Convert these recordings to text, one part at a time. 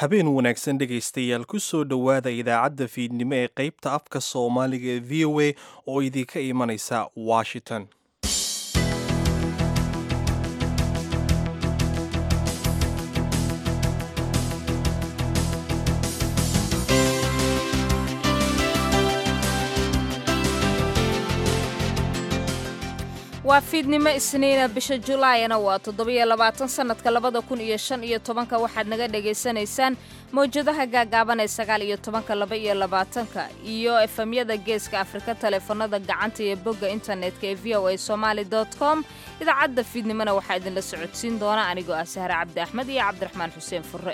habeen wanaagsan dhegaystayaal ku soo dhowaada idaacadda fiidnimo ee qaybta afka soomaaliga ee v o a oo idinka imanaysa washington waa fiidnimo isniina bisha julaayana waa toddobiyo labaatan sannadka labada kun iyo shan iyo tobanka waxaad naga dhagaysanaysaan mawjadaha gaagaaban ee sagaal iyo tobanka laba iyo labaatanka iyo efemyada geeska afrika taleefanada gacanta iyo bogga internetka ee v o a somaali com idaacadda fiidnimona waxaa idinla socodsiin doona anigoo ah sahre cabdi axmed iyo cabdiraxmaan xuseen furre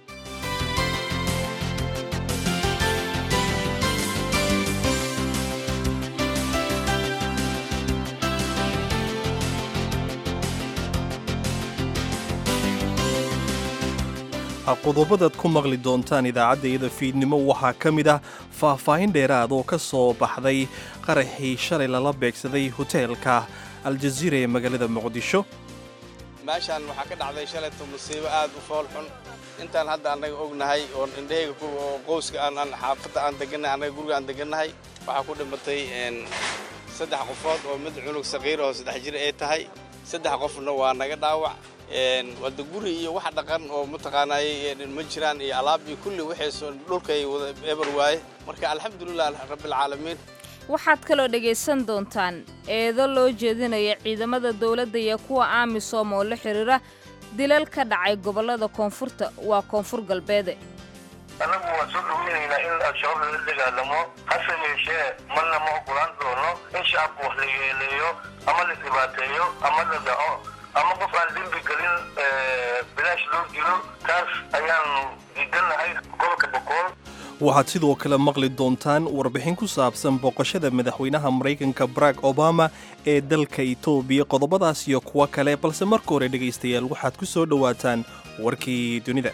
qodobadaad ku maqli doontaan idaacaddayada fiidnimo waxaa ka mid ah faahfaahin dheeraad oo ka soo baxday qaraxii shalay lala beegsaday hoteelka aljaziira ee magaalada muqdisho meeshaan waxaa ka dhacday shalayto musiibo aad u fool xun intaan hadda annaga ognahay oo indhahayga oo qowska aan xaafadda aan degannahay annaga guriga aan degannahay waxaa ku dhimatay saddex qofood oo mid cunug saqiir oo saddex jir ay tahay saddex qofna waa naga dhaawac wada guri iyo wax dhaqan oo mataqaanaayey ma jiraan iyo alaab iyo kulli waxay dhulkay wada eber waaye marka alxamdulilah rabbilcaalamiin waxaad kaloo dhegaysan doontaan eedo loo jeedinaya ciidamada dowladda iyo kuwa aamisom oo la xidhiira dilal ka dhacay gobollada koonfurta waa koonfur galbeede annagu waan soo dhoweynaynaa in al-shabaab lala dagaalamo hase yeeshee marna ma ogolaan doono in shacabku wax la yeeleeyo ama la dhibaateeyo ama la dhaco ama qof aan dembi gelin bilaash loo dilo taas ayaanu diidannahay gobolka bokool waxaad sidoo kale maqli doontaan warbixin ku saabsan booqashada madaxweynaha maraykanka barack obama ee dalka etoobiya qodobadaas iyo kuwo kale balse marka hore dhegaystayaal waxaad ku soo dhowaataan warkii dunida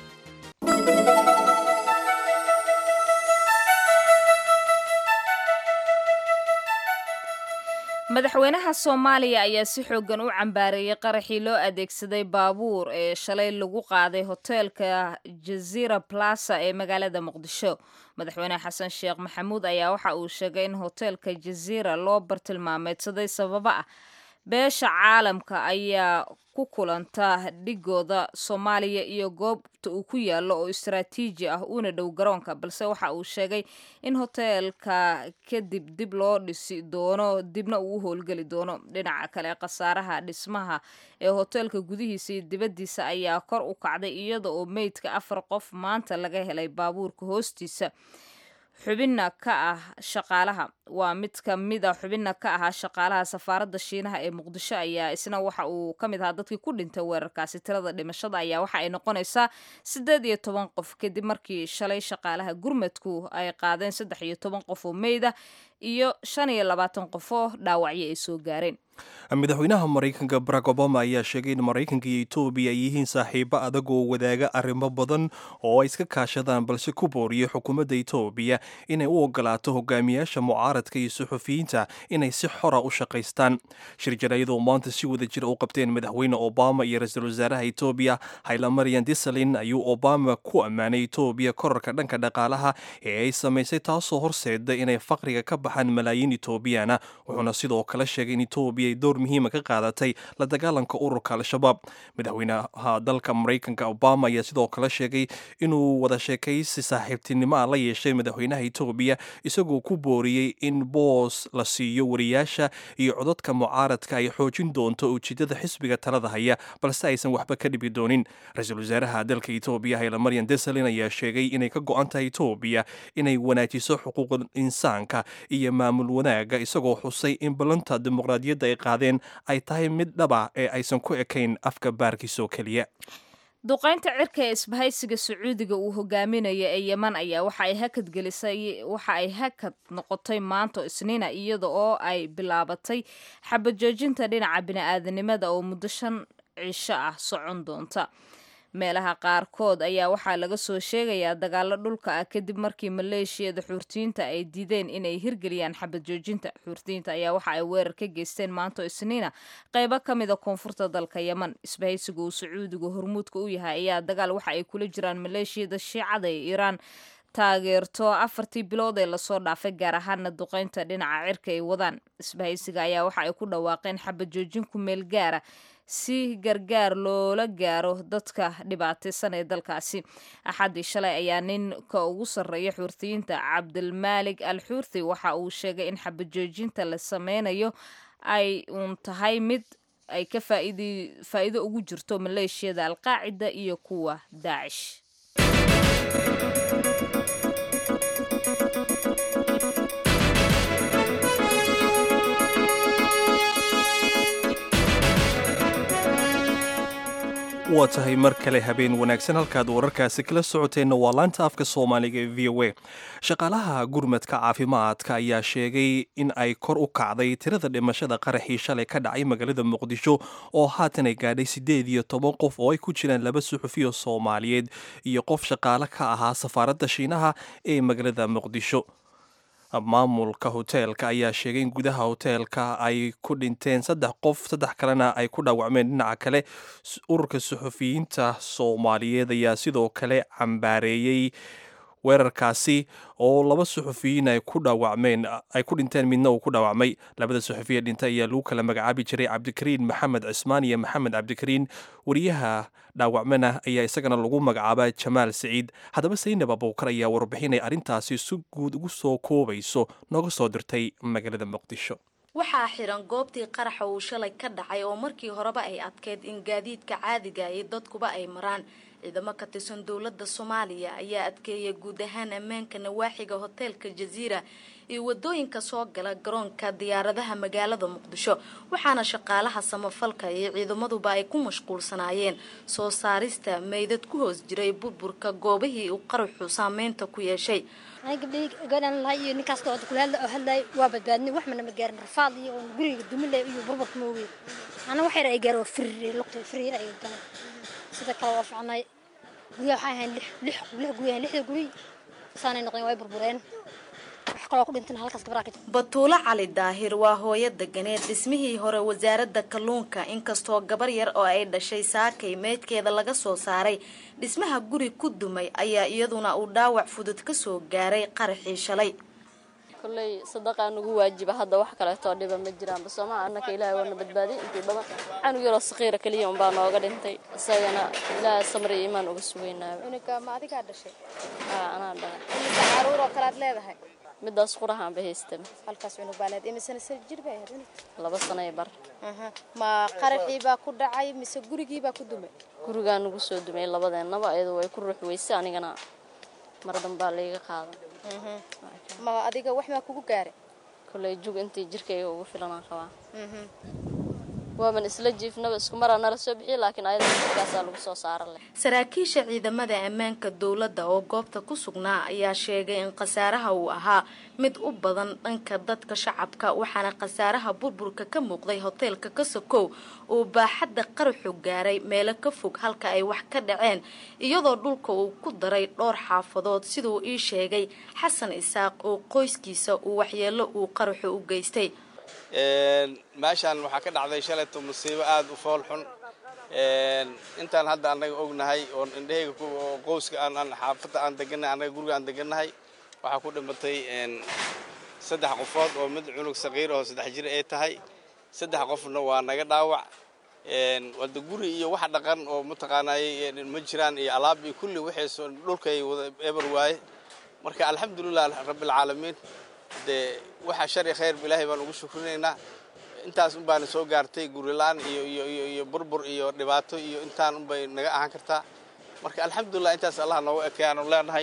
madaxweynaha soomaaliya ayaa si xooggan u cambaareeyey qaraxii loo adeegsaday baabuur ee shalay lagu qaaday hoteelka jazira plasa ee magaalada muqdisho madaxweyne xasan sheekh maxamuud ayaa waxa uu sheegay in hoteelka jazira loo bartilmaameedsaday sababo ah beesha caalamka ayaa ku kulanta dhigooda soomaaliya iyo goobta uu ku yaallo oo istaraatiiji ah uuna dhow garoonka balse waxa uu sheegay in hoteelka kadib dib loo dhisi doono dibna uu u howlgeli doono dhinaca kale khasaaraha dhismaha ee hoteelka gudihiisa iyo dibaddiisa ayaa kor u kacday iyada oo meydka afar qof maanta laga helay baabuurka hoostiisa xubinna ka ah shaqaalaha waa mid ka mid a xubinna ka ahaa shaqaalaha safaaradda shiinaha ee muqdisho ayaa isna waxa uu ka mid ahaa dadkii ku dhintay weerarkaasi tirada dhimashada ayaa waxa ay noqonaysaa siddeed iyo toban qof kadib markii shalay shaqaalaha gurmadku ay qaadeen saddex iyo toban qof oo meyda iyo shan iyo labaatan qof oo dhaawacyo ay soo gaareen madaxweynaha maraykanka barack obama ayaa sheegay in maraykanka iyo etoobiya ay yihiin saaxiibo adag oo wadaaga arrimo badan oo ay iska kaashadaan balse ku booriyay xukuumadda etoobiya inay u ogolaato hogaamiyaasha mucaaradka iyo suxufiyiinta inay si xora u shaqaystaan shir jaraayadoo maanta si wada jira u qabteen madaxweyne obama iyo ra-iisul wasaaraha etoobiya haylamarian disalin ayuu obama ku ammaanay etoobiya korarka dhanka dhaqaalaha ee ay samaysay taasoo horseeda inay faqriga ka baxaan malaayiin etoobiyana wuxuuna sidoo kale sheegay in etoobiya ay door muhiima ka qaadatay la dagaalanka ururka al-shabaab madaxweynaha dalka maraykanka obama ayaa sidoo kale sheegay inuu wada sheekaysi saaxiibtinimo ah la yeeshay madaxweynaha etoobiya isagoo ku booriyey in boos la siiyo wariyaasha iyo codadka mucaaradka ay xoojin doonto ujeedada xisbiga talada haya balse aysan waxba ka dhibi doonin ra-iisul wasaaraha dalka etoobiya haylamarian desalin ayaa sheegay inay ka go-an tahay etoobiya inay wanaajiso xuquuqul insaanka iyo maamul wanaaga isagoo xusay in ballanta dimuqraadiyadda ay qaadeen ay tahay mid dhaba ee aysan ku ekayn afka baarkiisoo keliya duqaynta cirka ee isbahaysiga sacuudiga uu hogaaminaya ee yeman ayaa waxa ay hakad gelisay waxa ay hakad noqotay maanto isniina iyada oo ay bilaabatay xabajoojinta dhinaca bini-aadanimada oo muddo shan cisho ah socon doonta meelaha qaarkood ayaa waxaa laga soo sheegayaa dagaalo dhulka ah kadib markii maleeshiyada xuurtiyiinta ay diideen inay hirgeliyaan xabad joojinta xuurtiyiinta ayaa waxa ay weerar ka geysteen maanto isniina qaybo ka mida koonfurta dalka yeman isbahaysiga uu sacuudigu hormuudka u yahay ayaa dagaal waxa ay kula jiraan maleeshiyada shiicada ee iiraan taageerto afartii bilood ee lasoo dhaafay gaar ahaana duqeynta dhinaca cirka ay wadaan isbahaysiga ayaa waxa ay ku dhawaaqeen xabad joojin ku meel gaara si gargaar loola gaaro dadka dhibaataysan ee dalkaasi axaddii shalay ayaa ninka ugu sarreeya xuurtiyiinta cabdilmaalig al xuurti waxa uu sheegay in xabad joojinta la sameynayo ay uun tahay mid ay ka faa'iido ugu jirto maleeshiyada alqaacida iyo kuwa daacish waa tahay mar kale habeen wanaagsan halkaad wararkaasi kala socoteenna waa laanta afka soomaaliga ee v o a shaqaalaha gurmadka caafimaadka ayaa sheegay in ay kor u kacday tirada dhimashada qaraxii shalay ka dhacay magaalada muqdisho oo haatan ay gaadhay siddeed iyo toban qof oo ay ku jiraan laba suxufiyo soomaaliyeed iyo qof shaqaale ka ahaa safaaradda shiinaha ee magaalada muqdisho maamulka hoteelka ayaa sheegay in gudaha hoteelka ay ku dhinteen saddex qof saddex kalena ay ku dhaawacmeen dhinaca kale ururka suxufiyiinta soomaaliyeed ayaa sidoo kale cambaareeyey weerarkaasi oo laba suxufiyiin ay ku dhaawacmeen ay ku dhinteen midna uu ku dhaawacmay labada suxufiya dhintay ayaa lagu kala magacaabi jiray cabdikariin maxamed cismaan iyo maxamed cabdikariin wariyaha dhaawacmana ayaa isagana lagu magacaaba jamaal siciid haddaba saynab abuukar ayaa warbixinay arrintaasi si guud ugu soo koobayso nooga soo dirtay magaalada muqdisho waxaa xiran goobtii qaraxa uu shalay ka dhacay oo markii horeba ay adkeyd in gaadiidka caadiga iyo dadkuba ay maraan ciidamo ka tirsan dowladda soomaaliya ayaa adkeeyay guud ahaan ammaanka nawaaxiga hoteelka jaziira iyo wadooyinka soo gala garoonka diyaaradaha magaalada muqdisho waxaana shaqaalaha samafalka iyo ciidamaduba ay ku mashquulsanaayeen soo saarista meydad ku hoos jiray burburka goobihii uu qaraxu saameynta ku yeeshay gabdhihii gabadhan lahay iyo ninkaas oo kulaadla oo hadlay waa badbaadnay wax mana ma gaarin rafaad iyo oo guriga dumilay iyo burburka moogay ana wax yar ay gaaro firir luqtay firir ay galeen sida kale waa ficnay guryaha waxay ahayn lix lix lix guri ahayn lixda guri saanay noqdeen way burbureen wax kaloo ku dhintan halkaas gabdhaha ka batuulo cali daahir waa hooyo deganeed dhismihii hore wasaaradda kalluunka inkastoo gabar yar oo ay dhashay saakay meydkeeda laga soo saaray dhismaha guri ku dumay ayaa iyaduna uu dhaawac fudud ka soo gaaray qaraxii shalay kolley sadaqaa nagu waajiba hadda wax kaleetoo dhiba ma jiraanba soomaa annaka ilaahay waana badbaadiyay intii badan canug yaroo saqiira keliya unbaa nooga dhintay isagana ilaahay samri iyo imaan uga sugaynaaba cunuga ma adigaa dhashay haa anaa dhalay imisa caruur oo kalead leedahay midaas qurahaan ba haystaba halkaas cunug baa leed imisana sir jir bay ahayd cunug laba sanay bar ma qaraxii baa ku dhacay mise gurigii baa ku dumay gurigaa nagu soo dumay labadeennaba iyadoo way ku ruux weyse anigana mar dambaa layga qaadan ma adiga wax maa kugu gaaray kolley jug intii jirkayga ugu filanaan qabaa waaban isla jiifnaba isku maraa nala soo bixiya laakiin ayada jirkaasaa lagu soo saaran leh saraakiisha ciidamada ammaanka dowladda oo goobta ku sugnaa ayaa sheegay in khasaaraha uu ahaa mid u badan dhanka dadka shacabka waxaana khasaaraha burburka ka muuqday hoteelka kasakow uu baaxadda qaraxu gaaray meelo ka fog halka ay wax ka dhaceen iyadoo dhulka uu ku daray dhowr xaafadood siduu ii sheegay xasan isaaq oo qoyskiisa uu waxyeello uu qaraxu u geystay meeshaan waxaa ka dhacday shalayto musiibo aada u fool xun intaan hadda annaga ognahay oon indhahayga oo qowska aan xaafadda aan degannahay annaga guriga aan degannahay waxaa ku dhimatay saddex qofood oo mid cunug saqiir oo saddex jir ay tahay saddex qofna waa naga dhaawac wada guri iyo wax dhaqan oo mataqaanay ma jiraan iyo alaab iyo kulli waxay dhulkay wada eber waaye marka alxamdulilah rabbilcaalamiin dee waxaa shari khayr ilaahay baan ugu shukrinaynaa intaas un baana soo gaartay gurilaan iyo iyo iyo iyo burbur iyo dhibaato iyo intaan un bay naga ahaan kartaa marka alxamdulilah intaas allah nooga ekeyaanu leenahay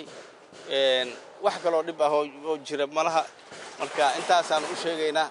wax kaloo dhib ah oo jira malaha marka intaasaan u sheegaynaa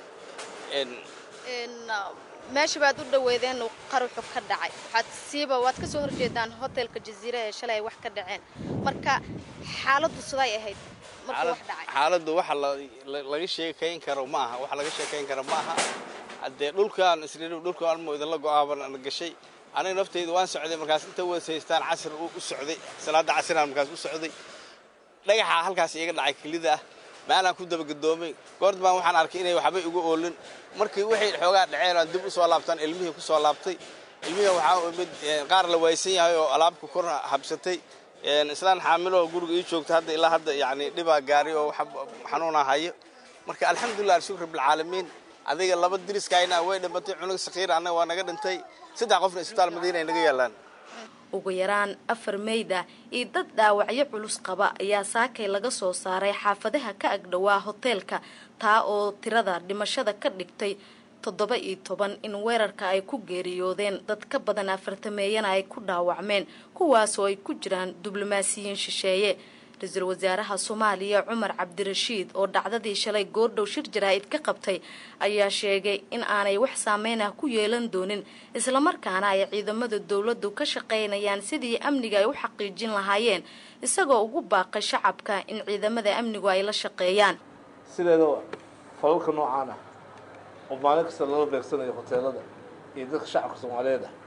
meesha baad u dhaweedeen qaruxu ka dhacay waxaad siiba waad ka soo horjeedaan hotelka jaziira ee shalay ay wax ka dhaceen marka xaaladdu siday ahayd markuu wax dhacay xaaladdu waxa laga sheekayn karo ma aha wax laga sheekayn karo ma aha haddee dhulkaan isri dhulkaan almo idinla go-aaban gashay aniga nafteyda waan socday markaas inta weysaystaan casir u socday salaadda casiraan markaas u socday dhagaxa halkaas iga dhacay kelida ah maalaan ku dabagedoomay goord baan waxaan arkay inay waxbay uga oolin markii waxay xoogaa dhaceen aan dib u soo laabtaan ilmihii ku soo laabtay ilmihii waxaa mid qaar la waysan yahay oo alaabka kor habsatay islaan xaamiloo guriga ii joogta hadda ilaa hadda yacni dhibaa gaari oo xanuunaa hayo marka alxamdulilah alshukr bilcaalamiin adiga laba diriskayna way dhimatay cunug sakiir annaga waa naga dhintay saddex qofna isbitaal madiina ay naga yaalaan ugu yaraan afar meyda iyo dad dhaawacyo culus qaba ayaa saakay laga soo saaray xaafadaha ka agdhowaa hoteelka taa oo tirada dhimashada ka dhigtay toddoba iyo toban in weerarka ay ku geeriyoodeen dad ka badan afartameeyana ay ku dhaawacmeen kuwaasoo ay ku jiraan diblomaasiyiin shisheeye ra-iisul wasaaraha soomaaliya cumar cabdirashiid oo dhacdadii shalay goordhow shir jaraa'id ka qabtay ayaa sheegay in aanay wax saameyn ah ku yeelan doonin islamarkaana ay ciidamada dowladdu ka shaqaynayaan sidii amniga ay u xaqiijin lahaayeen isagoo ugu baaqay shacabka in ciidamada amnigu ay la shaqeeyaan sideedaba falalka noocaan ah oo maalin kasta lala beegsanayo hoteelada iyo dadka shacabka soomaaliyeed ah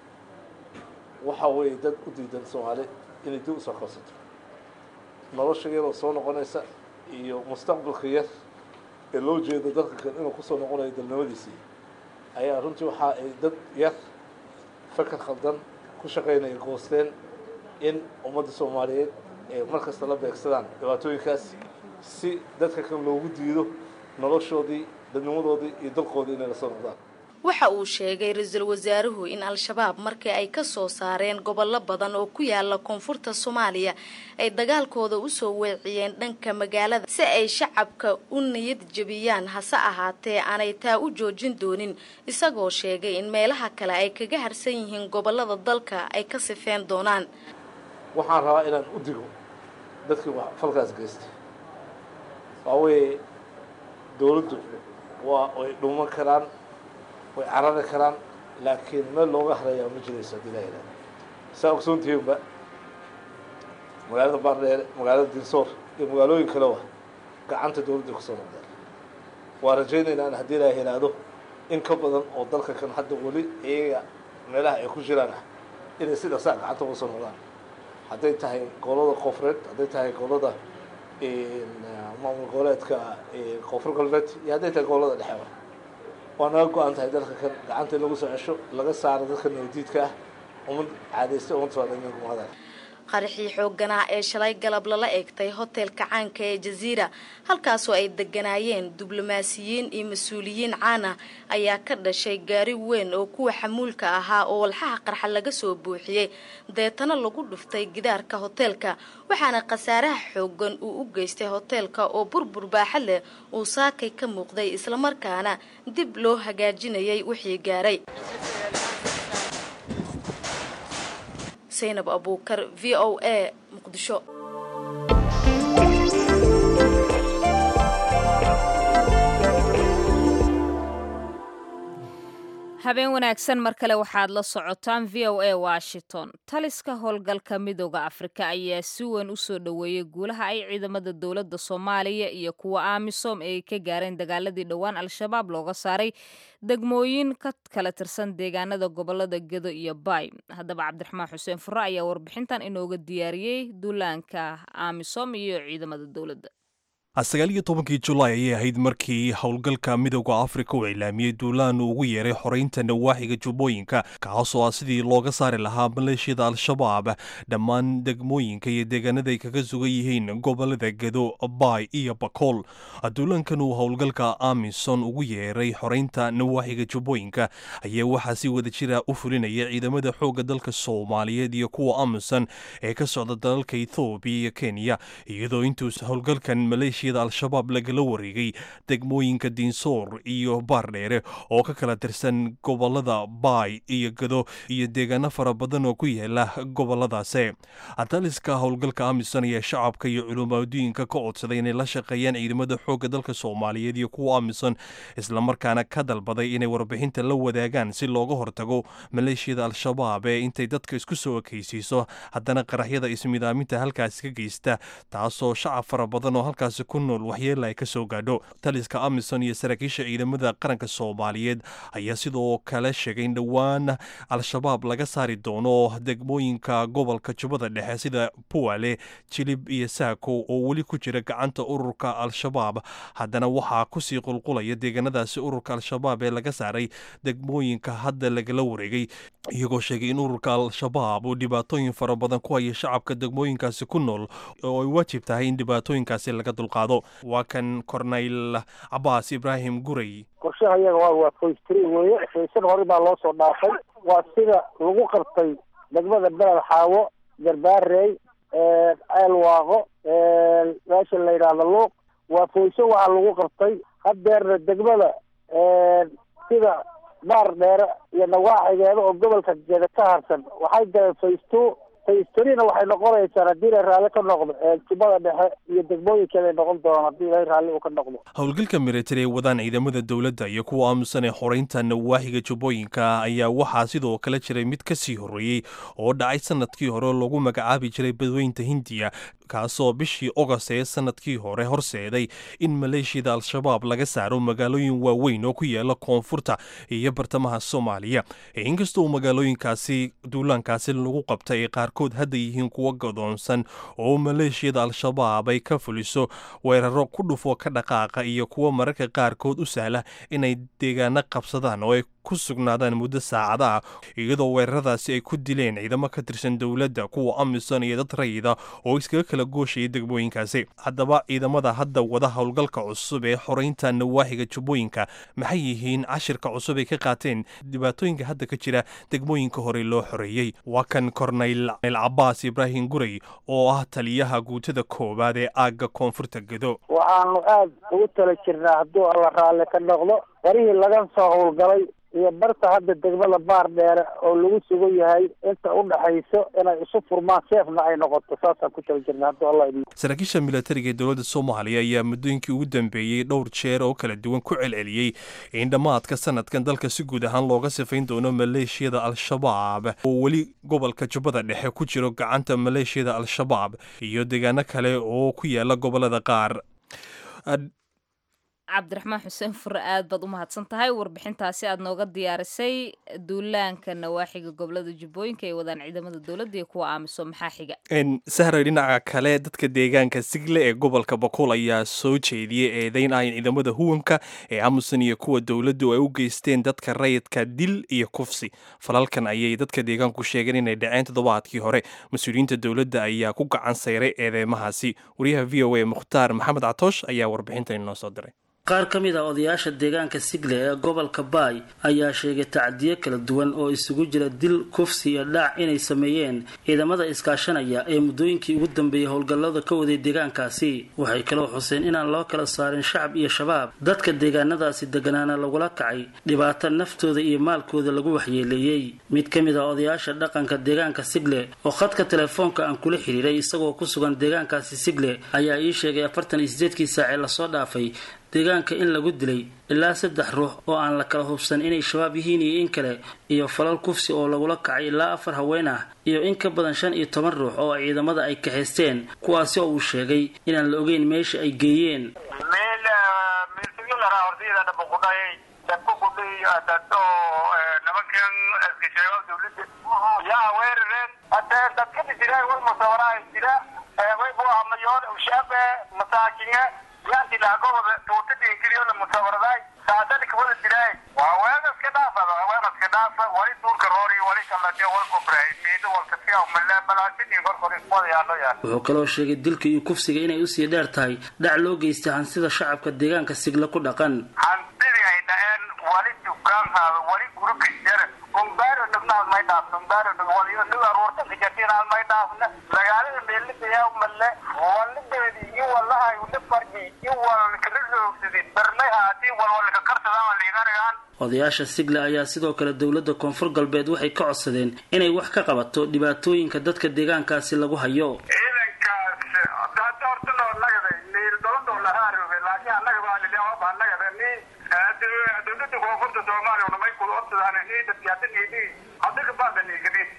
waxa weeye dad u diidan soomaali inay dib usoo qabsato nolosha yaroo soo noqonaysa iyo mustaqbalka yar ee loo jeedo dadka kan inuu kusoo noqonayo dalnimadiisii ayaa runtii waxa ay dad yar fakar khaldan ku shaqaynaya goosteen in ummadda soomaaliyeed ay mar kasta la beegsadaan dhibaatooyinkaas si dadka kan loogu diido noloshoodii dadnimadoodii iyo dalkoodii inay lasoo noqdaan waxa uu sheegay ra-iisul wasaaruhu in al-shabaab markii ay ka soo saareen gobollo badan oo ku yaala koonfurta soomaaliya ay dagaalkooda usoo weeciyeen dhanka magaalada si ay shacabka u niyad jebiyaan hase ahaatee aanay taa u joojin doonin isagoo sheegay in meelaha kale ay kaga harsan yihiin gobollada dalka ay ka sifeen doonaan waxaan rabaa inaan u digo dadkii falkaas geystay waa weeye dowladdu waa ay dhuuman karaan way carari karaan laakiin meel looga harayaa ma jirayso haddii laa yidhahdo saa ogsoontihiinba magaalada baardheere magaalada dinsoor iyo magaalooyin kaleba gacanta dowladda kusoo noqdeen waa rajaynaynaa in haddii laa yidhaahdo in ka badan oo dalka kan hadda weli iyaga meelaha ay ku jiraan ah inay si dhaqsaa gacanta uga soo noqdaan hadday tahay gobolada koonfureed hadday tahay gobolada maamul goboleedka koonfur galbeed iyo hadday tahay gobolada dhexeba waa naga go-an tahay dalka kan gacanta in lagu soo cesho laga saaro dadka nabadiidka ah umad caadaystay umad soomaaliyed qaraxii xooganaa ee shalay galab lala eegtay hotelka caanka ee jaziira halkaasoo ay deganaayeen diblomaasiyiin iyo mas-uuliyiin caan ah ayaa ka dhashay gaari weyn oo kuwa xamuulka ahaa oo walxaha qarxa laga soo buuxiyey deetana lagu dhuftay gidaarka hoteelka waxaana khasaaraha xoogan uu u geystay hoteelka oo burbur baaxa leh uu saakay ka muuqday islamarkaana dib loo hagaajinayay wixii gaaray zaynab abuukar v o a muqdisho habeen wanaagsan mar kale waxaad la socotaan v o a washington taliska howlgalka midooda afrika ayaa si weyn u soo dhoweeyey guulaha ay ciidamada dowladda soomaaliya iyo kuwa amisom ay ka gaareen dagaaladii dhowaan al-shabaab looga saaray degmooyin ka kala tirsan deegaanada gobolada gedo iyo baay haddaba cabdiraxmaan xuseen fure ayaa warbixintan inooga diyaariyey duulaanka amisom iyo ciidamada dowladda sagaal iyo tobankii julaay ayay ahayd markii howlgalka midooda afrika uu cilaamiyey duulaan uu ugu yeeray xoreynta nawaaxiga jubbooyinka kaasoo ah sidii looga saari lahaa maleeshiyada al-shabaab dhammaan degmooyinka iyo deegaanada ay kaga sugan yihiin gobolada gedo baay iyo bakool duulaankan uu howlgalka amison ugu yeeray xoreynta nawaaxiga jubbooyinka ayaa waxaa si wada jira u fulinaya ciidamada xoogga dalka soomaaliyeed iyo kuwa amison ee ka socda dalalka ethoobiya iyo kenya iyadoo intuus howlgalkan maleeshiya al-shabaab lagala wareegay degmooyinka diinsoor iyo baardheere oo ka kala tirsan gobolada baay iyo gado iyo deegaano fara badan oo ku yaala goboladaasi taliska howlgalka amison ayaa shacabka iyo culumaaddooyinka ka codsaday inay la shaqeeyaan ciidamada xoogga dalka soomaaliyeed iyo kuwa amison islamarkaana ka dalbaday inay warbixinta la wadaagaan si looga hortago maleeshiyada al-shabaab ee intay dadka isku soo ekaysiiso haddana qaraxyada ismidaaminta halkaasi ka geysta taasoo shacab fara badan oo halkaasi ku nool waxyeela ay ka soo gaadho taliska amisom iyo saraakiisha ciidamada qaranka soomaaliyeed ayaa sidoo kale sheegay in dhowaan al-shabaab laga saari doono degmooyinka gobolka jubbada dhexe sida puwale jilib iyo saako oo weli ku jira gacanta ururka al-shabaab haddana waxaa kusii qulqulaya deegaanadaasi ururka al-shabaab ee laga saaray degmooyinka hadda lagala wareegay iyagoo sheegay in ururka al-shabaab uu dhibaatooyin fara badan ku haya shacabka degmooyinkaasi ku nool oo ay waajib tahay in dhibaatooyinkaasi laga dulqaado waa kan korneyl cabaas ibraahim guray qorshaha iyaga waa waa foystri weeye faysan hore baa loo soo dhaafay waa sida lagu qabtay degmada beled xaawo garbaarey ceelwaaqo meesha la yidhaahdo luuq waa foyso waxaa lagu qabtay haddeerna degmada sida baar dheere iyo nawaaxigeeda oo gobolka jeeda ka harsan waxay galeen faysto faystorina waxay noqonaysaa haddii ilay raalli ka noqdo jubbada dhexe iyo degmooyinkeeday noqon doonaan haddii ilay raalli uu ka noqdo howlgalka militari ee wadaan ciidamada dowladda iyo kuwa aamusan ee xoreynta nawaaxiga jubbooyinka ayaa waxaa sidoo kale jiray mid ka sii horreeyey oo dhacay sanadkii hore lagu magacaabi jiray badweynta hindiya kaasoo bishii ogost ee sanadkii hore horseeday in maleeshiyada al-shabaab laga saaro magaalooyin waaweyn oo ku yaala koonfurta iyo bartamaha soomaaliya inkastoo magaalooyinkaasi duulaankaasi lagu qabtay ay qaarkood hadda yihiin kuwa godoonsan oo maleeshiyada al-shabaab ay ka fuliso weeraro ku dhufo ka dhaqaaqa iyo kuwa mararka qaarkood u sahla inay deegaano qabsadaan oo ay ku sugnaadaan muddo saacada ah iyadoo weeraradaasi ay ku dileen ciidamo ka tirsan dowladda kuwa amisom iyo dad rayida oo iskaga kala gooshaya degmooyinkaasi haddaba ciidamada hadda wada howlgalka cusub ee xoreynta nawaaxiga jubbooyinka maxay yihiin cashirka cusub ay ka qaateen dhibaatooyinka hadda ka jira degmooyinka hore loo xoreeyey waa kan korneyl cabaas ibraahim guray oo ah taliyaha guutada koowaad ee aagga koonfurta gedo waxaanu aada ugu tala jirnaa hadduu alla raalli ka noqdo warihii laga soo howlgalay iyo barta hadda degmada baar dheere oo lagu sugan yahay inta u dhaxayso inay isu furmaan seefna ay noqoto saasaan ku tala jirna hadduu alla idin saraakiisha militariga ee dowladda soomaaliya ayaa muddooyinkii ugu dambeeyey dhowr jeer oo kala duwan ku celceliyey in dhammaadka sanadkan dalka si guud ahaan looga sifayn doono maleeshiyada al-shabaab oo weli gobolka jubbada dhexe ku jiro gacanta maleeshiyada al-shabaab iyo deegaano kale oo ku yaala gobolada qaar cabdiraxmaan xuseen fure aad baad u mahadsan tahay warbixintaasi aad nooga diyaarisay duulaanka nawaaxiga gobolada jubbooyinka ee wadaan ciidamada dowladda iyo kuwa aamiso maxaa xiga sahray dhinaca kale dadka deegaanka sigle ee gobolka bakuul ayaa soo jeediyey eedeyn ah in ciidamada huwanka ee aamusan iyo kuwa dowladdu ay u geysteen dadka rayidka dil iyo kufsi falalkan ayay dadka deegaanku sheegeen inay dhaceen toddobaadkii hore mas-uuliyiinta dowladda ayaa ku gacan sayray eedeymahaasi wariyaha v o a mukhtaar maxamed catoosh ayaa warbixintan inoo soo diray qaar ka mid ah odayaasha deegaanka sigle ee gobolka baay ayaa sheegay tacdiyo kala duwan oo isugu jira dil kufsi iyo dhaac inay sameeyeen ciidamada iskaashanaya ee muddooyinkii ugu dambeeyey howlgallada ka waday deegaankaasi waxay kaloo xuseen inaan loo kala saarin shacab iyo shabaab dadka deegaanadaasi deganaana lagula kacay dhibaato naftooda iyo maalkooda lagu waxyeeleeyey mid ka mid ah odayaasha dhaqanka deegaanka sigle oo khadka telefoonka aan kula xiriiray isagoo ku sugan deegaankaasi sigle ayaa ii sheegay afartan iyo sideedkii saacee lasoo dhaafay deegaanka in lagu dilay ilaa saddex ruux oo aan la kala hubsan inay shabaab yihiin iyo in kale iyo falal kufsi oo lagula kacay ilaa afar haween ah iyo in ka badan shan iyo toban ruux oo ciidamada ay kaxaysteen kuwaasi oo uu sheegay inaan la ogeyn meesha ay geeyeen yaanti laagooda tuutadii ingiriyo la mutawaradaay saadani kawada dilaay waa weeda iska dhaafa weeda iska dhaafa wali duurka roori wali kalladhiyo wal kufray miido walka siya malle balaasidii korkor iswada yaalo yaal wuxuu kaloo sheegay dilka iyo kufsiga inay usii dheer tahay dhac loo geystay hansida shacabka deegaanka sigla ku dhaqan hantidii ay dhaceen wali dukaanhaada wali gurika jara umbaaro dhibnaad may dhaafna umbaaro dhib waliyo nig aruurta kijatiinaad may dhaafna magaalada meelidaya malle walideedi iyo walahay ula farji iyo walkala roogsadin barnay haati walwalka karsadaan liiganagaan odayaasha sigle ayaa sidoo kale dowladda koonfur galbeed waxay ka codsadeen inay wax ka qabato dhibaatooyinka dadka deegaankaasi lagu hayo ciidankaas hada horta loo nagaday niil doladoo lahaa roogay laakiin annaga baa lilaa nagada ni dowladda koonfurta soomaaliya unamay kula odsadaan ni dadki hadda niidii hadda kabaada niigadi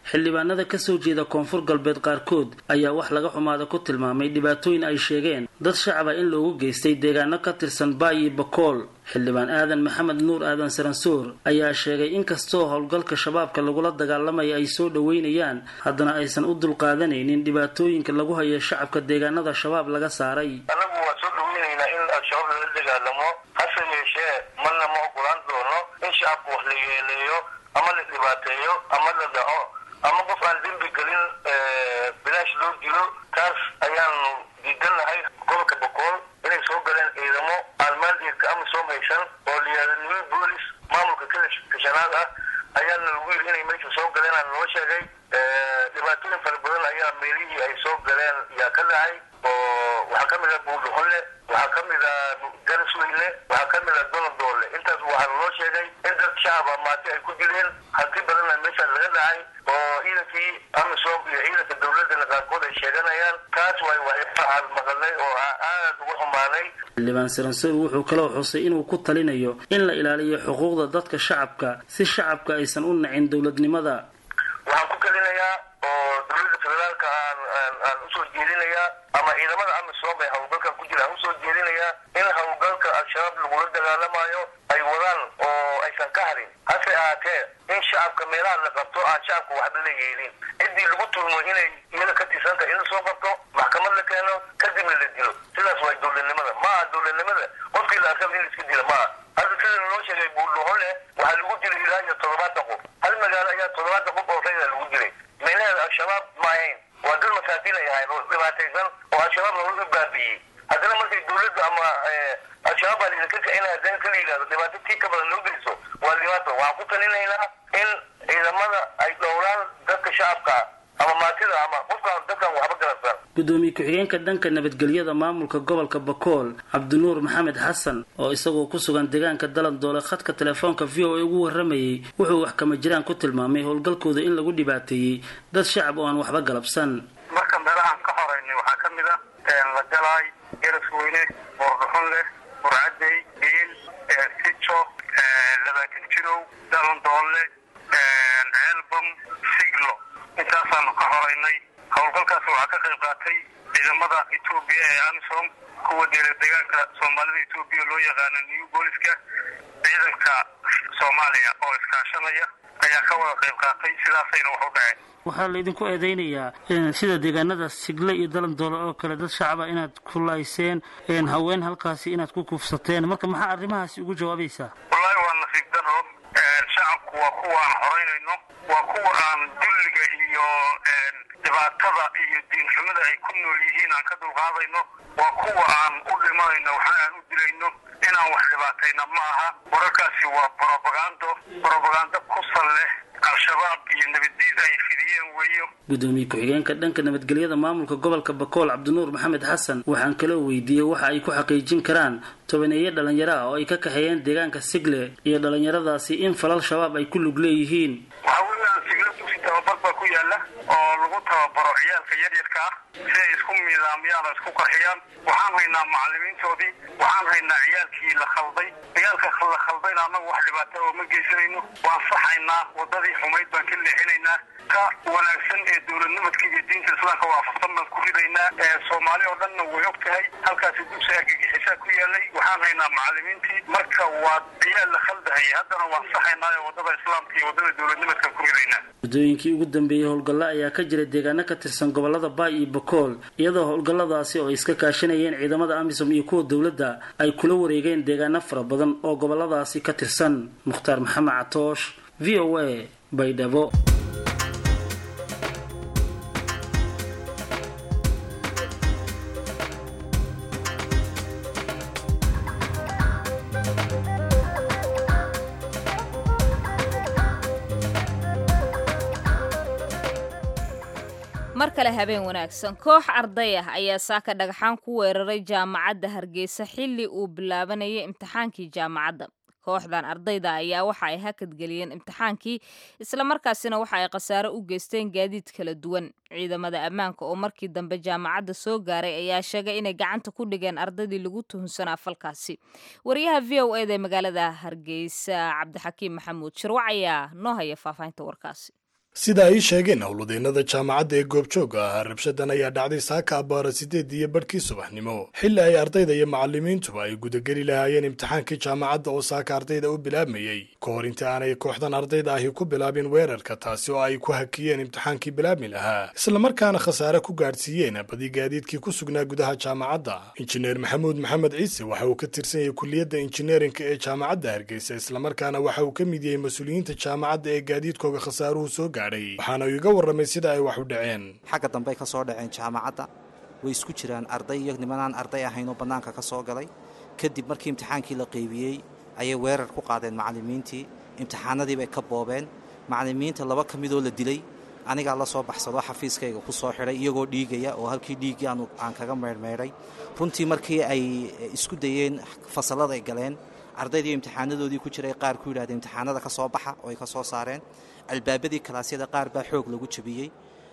xildhibaanada kasoo jeeda koonfur galbeed qaarkood ayaa wax laga xumaada ku tilmaamay dhibaatooyin ay sheegeen dad shacaba in loogu geystay deegaano ka tirsan baayi bakool xildhibaan aadan maxamed nuur aadan saransoor ayaa sheegay inkastoo howlgalka shabaabka lagula dagaalamaya ay soo dhoweynayaan haddana aysan u dulqaadanaynin dhibaatooyinka lagu hayo shacabka deegaanada shabaab laga saaray anagu waa soo dhoweynaynaa in al-shabaab lala dagaalamo hase yeeshee marna ma ogolaan doono in shacabka wax la yeeleeyo ama la dhibaateeyo ama la dhaco ama qof aan dembi gelin bilaash loo dilo taas ayaanu diidanahay gobolka bokool inay soo galeen ciidamo aalmaandeedka amisom haysan oo layihahda new boolis maamulka kashanaad ah ayaana lagu yiri inay meesha soo galeen aan noo sheegay dhibaatooyin fara badan ayaa meelihii ay soo galeen yaa ka dhacay oo waxaa kamid ah buuldhuxunle waxaa kamid ah garisweyne waxaa kamid ah donadoole intaas waxaa loo sheegay in dad shacaba maati ay ku dileen hanti badanna meeshaan laga dhacay oo ciidankii amisom iyo ciidanka dowladana qaarkood ay sheeganayaan taas waay waxaan maqalnay oo aad ugu xumaanay xildhibaan saransoor wuxuu kaloo xusay inuu ku talinayo in la ilaaliyo xuquuqda dadka shacabka si shacabka aysan u nacin dowladnimada waxaan ku talinayaa oo dowladda federaalka aan aan usoo jeedinayaa ama ciidamada amisom ee howlgalkan ku jira aan usoo jeedinayaa in howlgalka al-shabaab lagula dagaalamayo ay wadaan oo aysan ka harin hase ahaatee in shacabka meelaha la qabto aan shacabka waxba la yeelin ciddii lagu tulmo inay iyada ka tirsan tahay in lasoo qabto maxkamad la keeno kadibna la dilo sidaas waa dowladnimada ma aha dowladnimada qofkii la arkaba in la iska dila ma aha hadda sida loo sheegay buurdhuxun leh waxaa lagu dilay ilaa iyo toddobaatan qof hal magaalo ayaa toddobaatan qof oo rayda lagu dilay meelaheeda al-shabaab ma ahayn waa dad masaakiin ay ahayn oo dhibaataysan oo al-shabaab looga baabi'iyey haddana markay dowladda ama al-shabaab baa laidinka kicina haddana kala yidhahdo dhibaato tii ka badan loo geyso waa dhibaato waxaan ku talinaynaa in ciidamada ay dhowraan dadka shacabka ama maatida ama qofkaan dadkan waxba garabsan gudoomiye ku-xigeenka dhanka nabadgelyada maamulka gobolka bakool cabdinuur maxamed xasan oo isagoo ku sugan deegaanka dalandoole khadka telefoonka v o a ugu waramayay wuxuu wax kama jiraan ku tilmaamay howlgalkooda in lagu dhibaateeyey dad shacab oo aan waxba galabsan marka meelahaan ka horeynay waxaa ka mid ah lagalaay garasweyne boordhuxun leh burcadey biil sijo labaatan jirow dalandoole ceelbam siglo intaasaanu ka horeynay howlgalkaas waxaa ka qayb qaatay ciidamada etoobiya ee amisom kuwa deela deegaanka soomaalida etoobiya loo yaqaano new booliska ciidanka soomaaliya oo iskaashanaya ayaa ka wada qayb qaatay sidaasayna wax u dhaceen waxaa laydinku eedeynayaa sida deegaanada sigle iyo dalandoole oo kale dad shacaba inaad ku layseen haween halkaasi inaad ku kufsateen marka maxaa arrimahaasi ugu jawaabaysaa wallaahi waa nasiib daro shacabku waa kuwa aan horeynayno waa kuwa aan dulliga iyo dhibaatada iyo diinxumada ay ku nool yihiin aan ka dulqaadayno waa kuwa aan u dhimanayno waxa aan u dilayno inaan wax dhibaatayna ma aha wararkaasi waa brobagando brobagando ku sal leh al-shabaab iyo nabaddiid ay fidiyeen weeyo gudoomiye ku-xigeenka dhanka nabadgelyada maamulka gobolka bakool cabdinuur maxamed xasan waxaan kaloo weydiiyey waxa ay ku xaqiijin karaan tobaneeye dhalinyaro ah oo ay ka kaxeeyeen deegaanka sigle iyo dhalinyaradaasi in falal shabaab ay ku lug leeyihiin waxaa weeyaan sigle dugsi tababar baa ku yaala oo lagu tababaro ciyaalka yaryarka ah si ay isku miidaamiyaan oo isku qarxiyaan waxaan haynaa macalimiintoodii waxaan haynaa ciyaalkii la khalday ciyaalka la khaldayna annagu wax dhibaato oo ma geysanayno waan saxaynaa wadadii xumayd baan ka leexinaynaa ka wanaagsan ee dowladnimadka iyo diinta islaamka waafaqsan baan ku ridaynaa soomaali oo dhanna way og tahay halkaasi dugsi argagixisaa ku yaalay waxaan haynaa macalimiintii marka waa ciyaal la khaldahayay haddana waan saxaynaa ee wadada islaamka iyo wadada dowladnimadkan ku ridaynaa muddooyinkii ugu dambeeyey howlgalla ayaa ka jira deegaano ka tirsan gobolada baay iyo bakool iyadoo howlgalladaasi oo ay iska kaashanayeen ciidamada amisom iyo kuwa dowladda ay kula wareegeen deegaano fara badan oo goboladaasi ka tirsan mukhtaar maxamed catoosh v o a baydhabo mar kale habeen wanaagsan koox arday ah ayaa saaka dhagaxaan ku weeraray jaamacadda hargeysa xilli uu bilaabanayay imtixaankii jaamacadda kooxdan ardayda ayaa waxa ay hakadgeliyeen imtixaankii islamarkaasina waxa ay khasaare u geysteen gaadiid kala duwan ciidamada ammaanka oo markii dambe jaamacadda soo gaaray ayaa sheegay inay gacanta ku dhigeen ardaydii lagu tuhunsanaa falkaasi wariyaha v o eda ee magaalada hargeysa cabdixakiim maxamuud shirwac ayaa noo haya faahfaahinta warkaasi sida ay sheegeen howladeennada jaamacadda ee goobjooga ahaa rabshadan ayaa dhacday saaka abbaara sideed iyo badhkii subaxnimo xilli ay ardayda iyo macallimiintuba ay gudageli lahaayeen imtixaankii jaamacadda oo saaka ardayda u bilaabmayey ka hor inta aanay kooxdan ardayda ahi ku bilaabin weerarka taasi oo ay ku hakiyeen imtixaankii bilaabmi lahaa islamarkaana khasaare ku gaadhsiiyeen badi gaadiidkii ku sugnaa gudaha jaamacadda injineer maxamuud maxamed ciise waxa uu ka tirsan yahay kuliyadda injineerinka ee jaamacadda hargeysa islamarkaana waxa uu ka mid yahay mas-uuliyiinta jaamacadda ee gaadiidkooga khasaaruhu soo gaadhay waxaana uu iga warramay sida ay wax u dhaceen xagga dambe ay ka soo dhaceen jaamacadda way isku jiraan arday iyo nimanaan arday ahayn oo bannaanka ka soo galay kadib markii imtixaankii la qaybiyey ayay weerar ku qaadeen macallimiintii imtixaanadii bay ka boobeen macallimiinta laba ka midoo la dilay anigaa la soo baxsado xafiiskayga ku soo xidhay iyagoo dhiigaya oo halkii dhiiggii aan kaga meyrmeydhay runtii markii ay isku dayeen fasallada ay galeen ardaydii imtixaanadoodii ku jiray qaar ku yidhahdeen imtixaanada ka soo baxa oo ay ka soo saareen albaabadii kalaasyada qaar baa xoog lagu jabiyey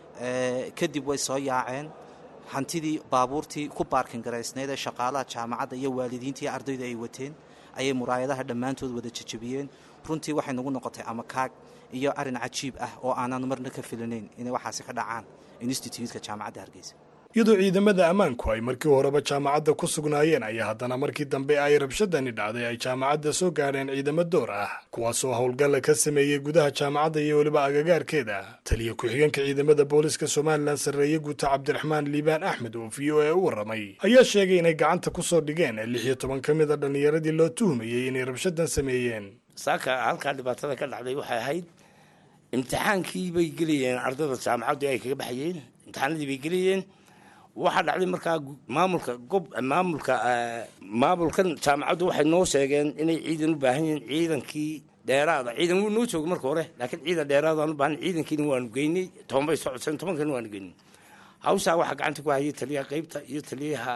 kadib way soo yaaceen hantidii baabuurtii ku baarkin garaysnayd ee shaqaalaha jaamacadda iyo waalidiintii ardaydu ay wateen ayay muraayadaha dhammaantood wada jajabiyeen runtii waxay nagu noqotay amakaag iyo arin cajiib ah oo aanan marna ka filinayn inay waxaasi ka dhacaan instituutka jaamacadda hargeysa iyadoo ciidamada ammaanku ay markii horeba jaamacadda ku sugnaayeen ayaa haddana markii dambe ay rabshadani dhacday ay jaamacadda soo gaadheen ciidamo door ah kuwaasoo howlgalla ka sameeyey gudaha jaamacadda iyo weliba agagaarkeeda taliya ku-xigeenka ciidamada booliska somalilan sarreeye guuta cabdiraxmaan liibaan axmed oo v o a u warramay ayaa sheegay inay gacanta ku soo dhigeen lix iyo toban ka mid a dhallinyaradii loo tuhumayey inay rabshadan sameeyeen saaka halkaa dhibaatada ka dhacday waxay ahayd imtixaankii bay gelayeen ardayda jaamacaddu ay kaga baxayeen imtixaanadii bay gelayeen waxaa dhacday markaa maamulka gob maamulka maamulkan jaamacaddu waxay noo sheegeen inay ciidan u baahan yihiin ciidankii dheeraada ciidan wuu noo joogay marka hore laakiin ciidan dheeraadaan u baahan ciidankiina waanu geynay toban bay socodeen tobankiina waanu geynay hawshaa waxaa gacanta ku hayay taliyaha qaybta iyo taliyaha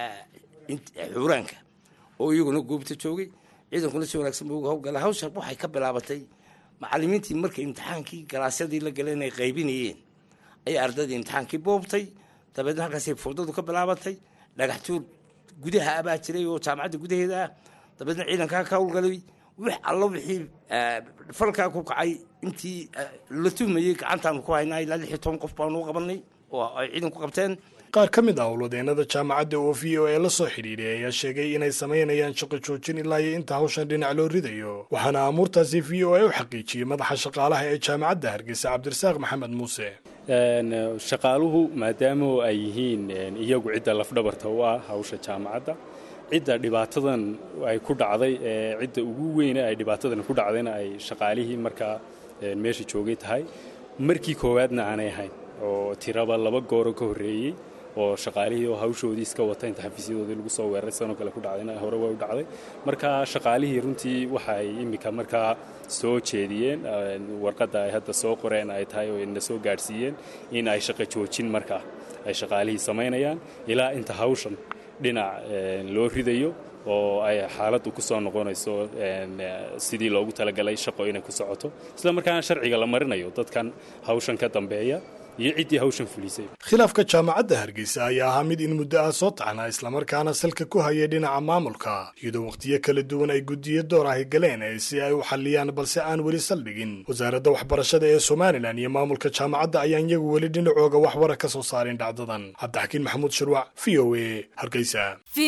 xuuraanka oo iyaguna goobta joogay ciidankuna si wanaagsan buu uga howlgala hawsha waxay ka bilaabatay macallimiintii markay imtixaankii galaasyadii la galeen ay qaybinayeen ayay ardaydii imtixaankii boobtay dabeedna halkaasay fowdadu ka bilaabatay dhagax tuur gudaha abaa jiray oo jaamacadda gudaheeda ah dabeedna ciidankaa ka howlgalay wix allo wixii falkaa ku kacay intii la tuhmayey gacantaanu ku haynaa ilaa lix iyo toban qof baanu u qabanay oo ay ciidanku qabteen qaar ka mid ah howladeennada jaamacadda oo v o a la soo xidhiidhay ayaa sheegay inay samaynayaan shaqo joojin ilaa iyo inta hawshan dhinac loo ridayo waxaana amuurtaasi v o a u xaqiijiyey madaxa shaqaalaha ee jaamacadda hargeysa cabdirasaaq maxamed muuse shaqaaluhu maadaama ay yihiin iyagu cidda lafdhabarta u ah hawsha jaamacadda cidda dhibaatadan ay ku dhacday ee cidda ugu weyne ay dhibaatadan ku dhacdayna ay shaqaalihii markaa meesha joogay tahay markii koowaadna aanay ahayn oo tiraba laba gooro ka horreeyey oo shaqaalihii oo hawshoodii iska wata inta xafiisyadoodii lagu soo weeraray sanoo kale ku dhacdayna hore way u dhacday marka shaqaalihii runtii waxay iminka markaa soo jeediyeen warqadda ay hadda soo qoreen ay tahay oo ina soo gaadhsiiyeen in ay shaqo joojin markaa ay shaqaalihii samaynayaan ilaa inta hawshan dhinac loo ridayo oo ay xaaladdu ku soo noqonayso sidii loogu talagalay shaqo inay ku socoto isla markaana sharciga la marinayo dadkan hawshan ka dambeeya iyo ciddii hawshan fulisay khilaafka jaamacadda hargeysa ayaa ahaa mid in muddo ah soo taxnaa islamarkaana salka ku hayay dhinaca maamulka iyadoo wakhtiyo kala duwan ay guddiyo door ahi galeen si ay u xalliyaan balse aan weli saldhigin wasaaradda waxbarashada ee somalilan iyo maamulka jaamacadda ayaan iyagu weli dhinacooga waxbara ka soo saarin dhacdadan cabdixakiin maxamuud shirwac v o a hargeysa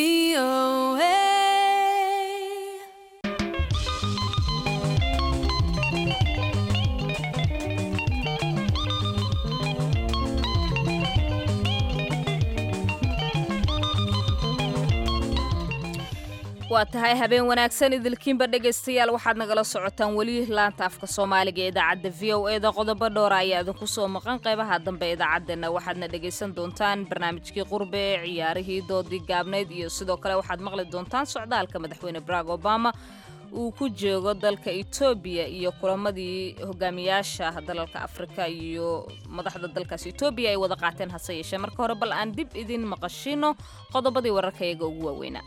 waa tahay habeen wanaagsan idilkiinba dhegaystayaal waxaad nagala socotaan weli laanta afka soomaaliga ee idaacadda v o e da qodobo dhowra ayaa idinku soo maqan qaybaha dambe idaacaddeena waxaadna dhegaysan doontaan barnaamijkii qurbe ee ciyaarihii doodii gaabnayd iyo sidoo kale waxaad maqli doontaan socdaalka madaxweyne barack obama uu ku joogo dalka etoobiya iyo kulamadii hogaamiyaasha dalalka afrika iyo madaxda dalkaas etoobiya ay wada qaateen hase yeeshee marka hore bal aan dib idin maqashino qodobadii wararka iyaga ugu waaweynaa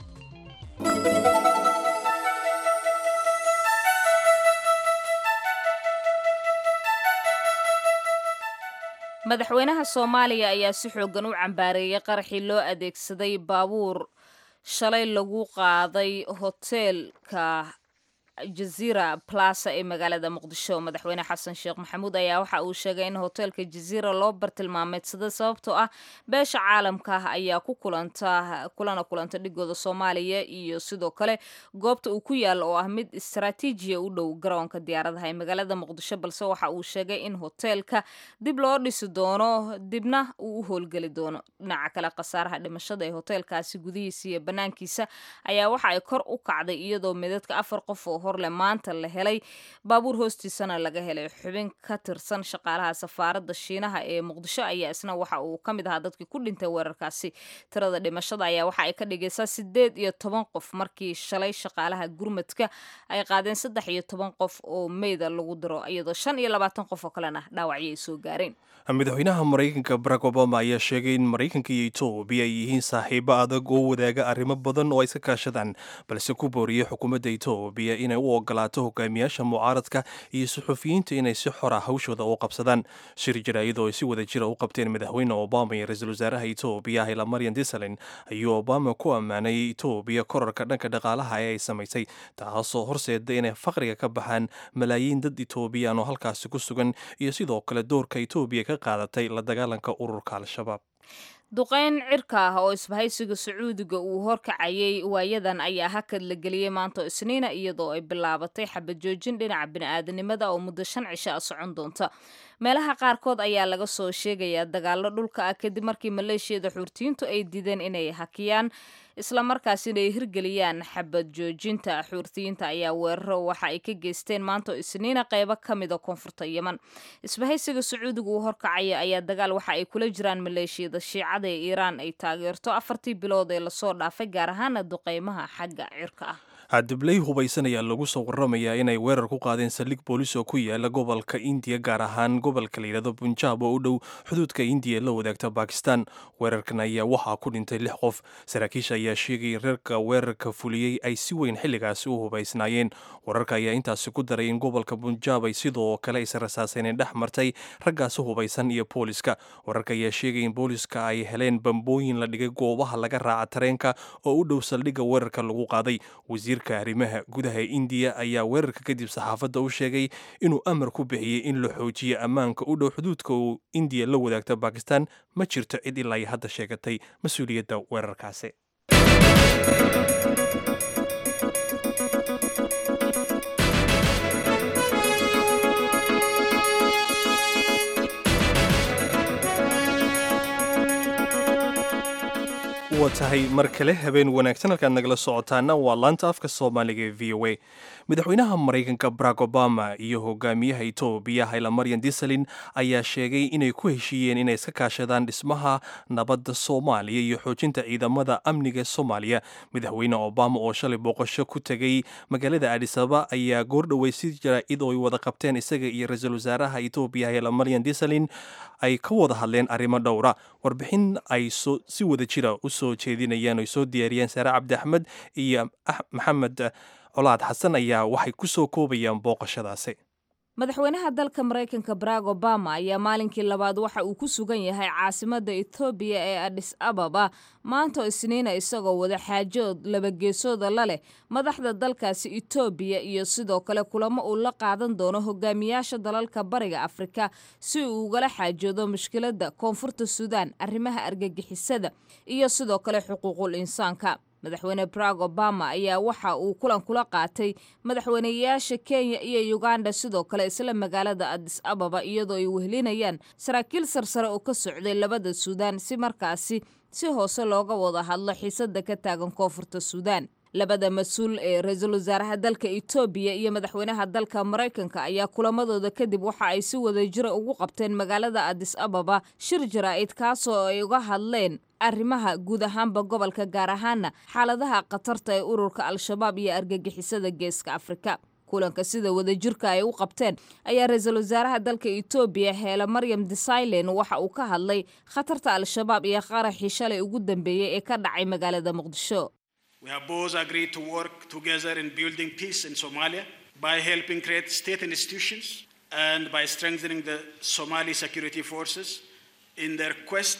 madaxweynaha soomaaliya ayaa si xoogan u cambaareeyay qaraxii loo adeegsaday baabuur shalay lagu qaaday hoteelka jazira plaza ee magaalada muqdisho madaxweyne xasan sheekh maxamuud ayaa waxa uu sheegay in hoteelka jazira loo bartilmaameedsada sababtoo ah beesha caalamka ah ayaa ku kulanta kulana kulanta dhigooda soomaaliya iyo sidoo kale goobta uu ku yaalo oo ah mid istaraatiijiya u dhow garoonka diyaaradaha ee magaalada muqdisho balse waxa uu sheegay in hoteelka dib loo dhisi doono dibna uu u howlgeli doono dhinaca kale khasaaraha dhimashada ee hoteelkaasi gudihiisa iyo banaankiisa ayaa waxa ay kor u kacday iyadoo midadka afar qof oo horle maanta la helay baabuur hoostiisana laga helay xubin ka tirsan shaqaalaha safaaradda shiinaha ee muqdisho ayaa isna waxa uu ka mid ahaa dadkii ku dhintay weerarkaasi tirada dhimashada ayaa waxa ay ka dhigaysaa sideed iyo toban qof markii shalay shaqaalaha gurmadka ay qaadeen saddex iyo toban qof oo meyda lagu diro iyadoo shan iyo labaatan qof oo kalena dhaawacyo ay soo gaareen madaxweynaha maraykanka barack obama ayaa sheegay in maraykanka iyo etoobiya ay yihiin saaxiibo adag oo wadaaga arrimo badan oo ay iska kaashadaan balse ku booriyey xukuumadda etoobiya inay u ogolaato hogaamiyaasha mucaaradka iyo suxufiyiinta inay si xora hawshooda u qabsadaan shir jaraa'id oo ay si wada jira u qabteen madaxweyne obama iyo ra-iisul wasaaraha etoobiya haylamaryan disalin ayuu obama ku ammaanay etoobiya korarka dhanka dhaqaalaha ee ay samaysay taasoo horseeda inay faqriga ka baxaan malaayiin dad etoobiyaan oo halkaasi ku sugan iyo sidoo kale doorka etoobiya ka qaadatay la dagaalanka ururka al-shabaab duqeyn cirka ah oo isbahaysiga sacuudiga uu horkacayay waayadan ayaa hakad la geliyey maanta isniina iyadoo ay bilaabatay xabad joojin dhinaca bini'aadanimada oo muddo shan cisho a socon doonta meelaha qaarkood ayaa laga soo sheegayaa dagaallo dhulka ah kadib markii maleeshiyada xuurtiyiintu ay diideen inay hakiyaan islamarkaasina ay hirgeliyaan xabad joojinta xuurtiyiinta ayaa weeraro waxa ay ka geysteen maanta isniina qeybo ka mida koonfurta yeman isbahaysiga sacuudiga uu horkacaya ayaa dagaal waxa ay kula jiraan maleeshiyada shiicada ee iiraan ay taageerto afartii bilood ee lasoo dhaafay gaar ahaana duqeymaha xagga cirka ah dibley hubaysan ayaa lagu soo waramayaa inay weerar ku qaadeen saldhig boolis oo ku yaala gobolka indiya gaar ahaan gobolka la yidhahdo bunjaab oo u dhow xuduudka indiya la wadaagta bakistan weerarkan ayaa waxaa ku dhintay lix qof saraakiisha ayaa sheegay in reerka weerarka fuliyey ay si weyn xilligaasi u hubaysnaayeen wararka ayaa intaasi ku daray in gobolka bunjaab ay sidoo kale is rasaaseeneen dhex martay raggaasi hubaysan iyo booliska wararka ayaa sheegay in booliska ay heleen bambooyin la dhigay goobaha laga raaca tareenka oo u dhow saldhigga weerarka lagu qaaday wasiirka arrimaha gudaha indiya ayaa weerarka kadib saxaafadda u sheegay inuu amar ku bixiyey in la xoojiyo ammaanka u dhow xuduudka uu indiya la wadaagta bakistan ma jirto cid ilaa ay hadda sheegatay mas-uuliyadda weerarkaasi waa tahay mar kale habeen wanaagsan halkaad nagala socotaana waa laanta afka soomaaliga ee v o a madaxweynaha maraykanka barack obama iyo hogaamiyaha etoobiya haylamaryan disalin ayaa sheegay inay ku heshiiyeen inay iska kaashadaan dhismaha nabadda soomaaliya iyo xoojinta ciidamada amniga soomaaliya madaxweyne obama oo shalay booqasho ku tegay magaalada adisababa ayaa goordhowey si jaraa'id oo ay wada qabteen isaga iyo ra-iisul wasaaraha etoobiya haylamaryan disalin ay ka wada hadleen arrimo dhowra warbixin ay si wada jira u soo jeedinayaan oy soo diyaariyeen saare cabdi axmed iyo maxamed colaad xasan ayaa waxay ku soo koobayaan booqashadaasi madaxweynaha dalka maraykanka barack obama ayaa maalinkii labaad waxa uu ku sugan yahay caasimadda etoobiya ee adhis ababa maanta isniina isagoo wada xaajood labageesooda la leh madaxda dalkaasi etoobiya iyo sidoo kale kulamo uu la qaadan doono hogaamiyaasha dalalka bariga afrika si uu ugala xaajoodo mushkiladda koonfurta suudaan arrimaha argagixisada iyo sidoo kale xuquuqul insaanka madaxweyne barack obama ayaa waxa uu kulan kula qaatay madaxweyneyaasha kenya iyo uganda sidoo kale isla magaalada adis ababa iyadoo ay wehelinayaan saraakiil sarsare oo ka socday labada suudaan si markaasi si hoose looga wada hadlo xiisada ka taagan koonfurta suudaan labada mas-uul ee ra-iisul wasaaraha dalka etoobiya iyo madaxweynaha dalka maraykanka ayaa kulamadooda kadib waxa ay si wada jira ugu qabteen magaalada adis ababa shir jaraa'id kaasoo ay uga hadleen arrimaha guud ahaanba gobolka gaar ahaana xaaladaha khatarta ee ururka al-shabaab iyo argagixisada geeska afrika kulanka sida wadajirka ay u qabteen ayaa ra-iisul wasaaraha dalka etoobiya heele maryam desailen waxa uu ka hadlay khatarta al-shabaab iyo qaraxii shalay ugu dambeeyey ee ka dhacay magaalada muqdisho We have both agreed to work together in building peace in Somalia by helping create state institutions and by strengthening the Somali security forces in their quest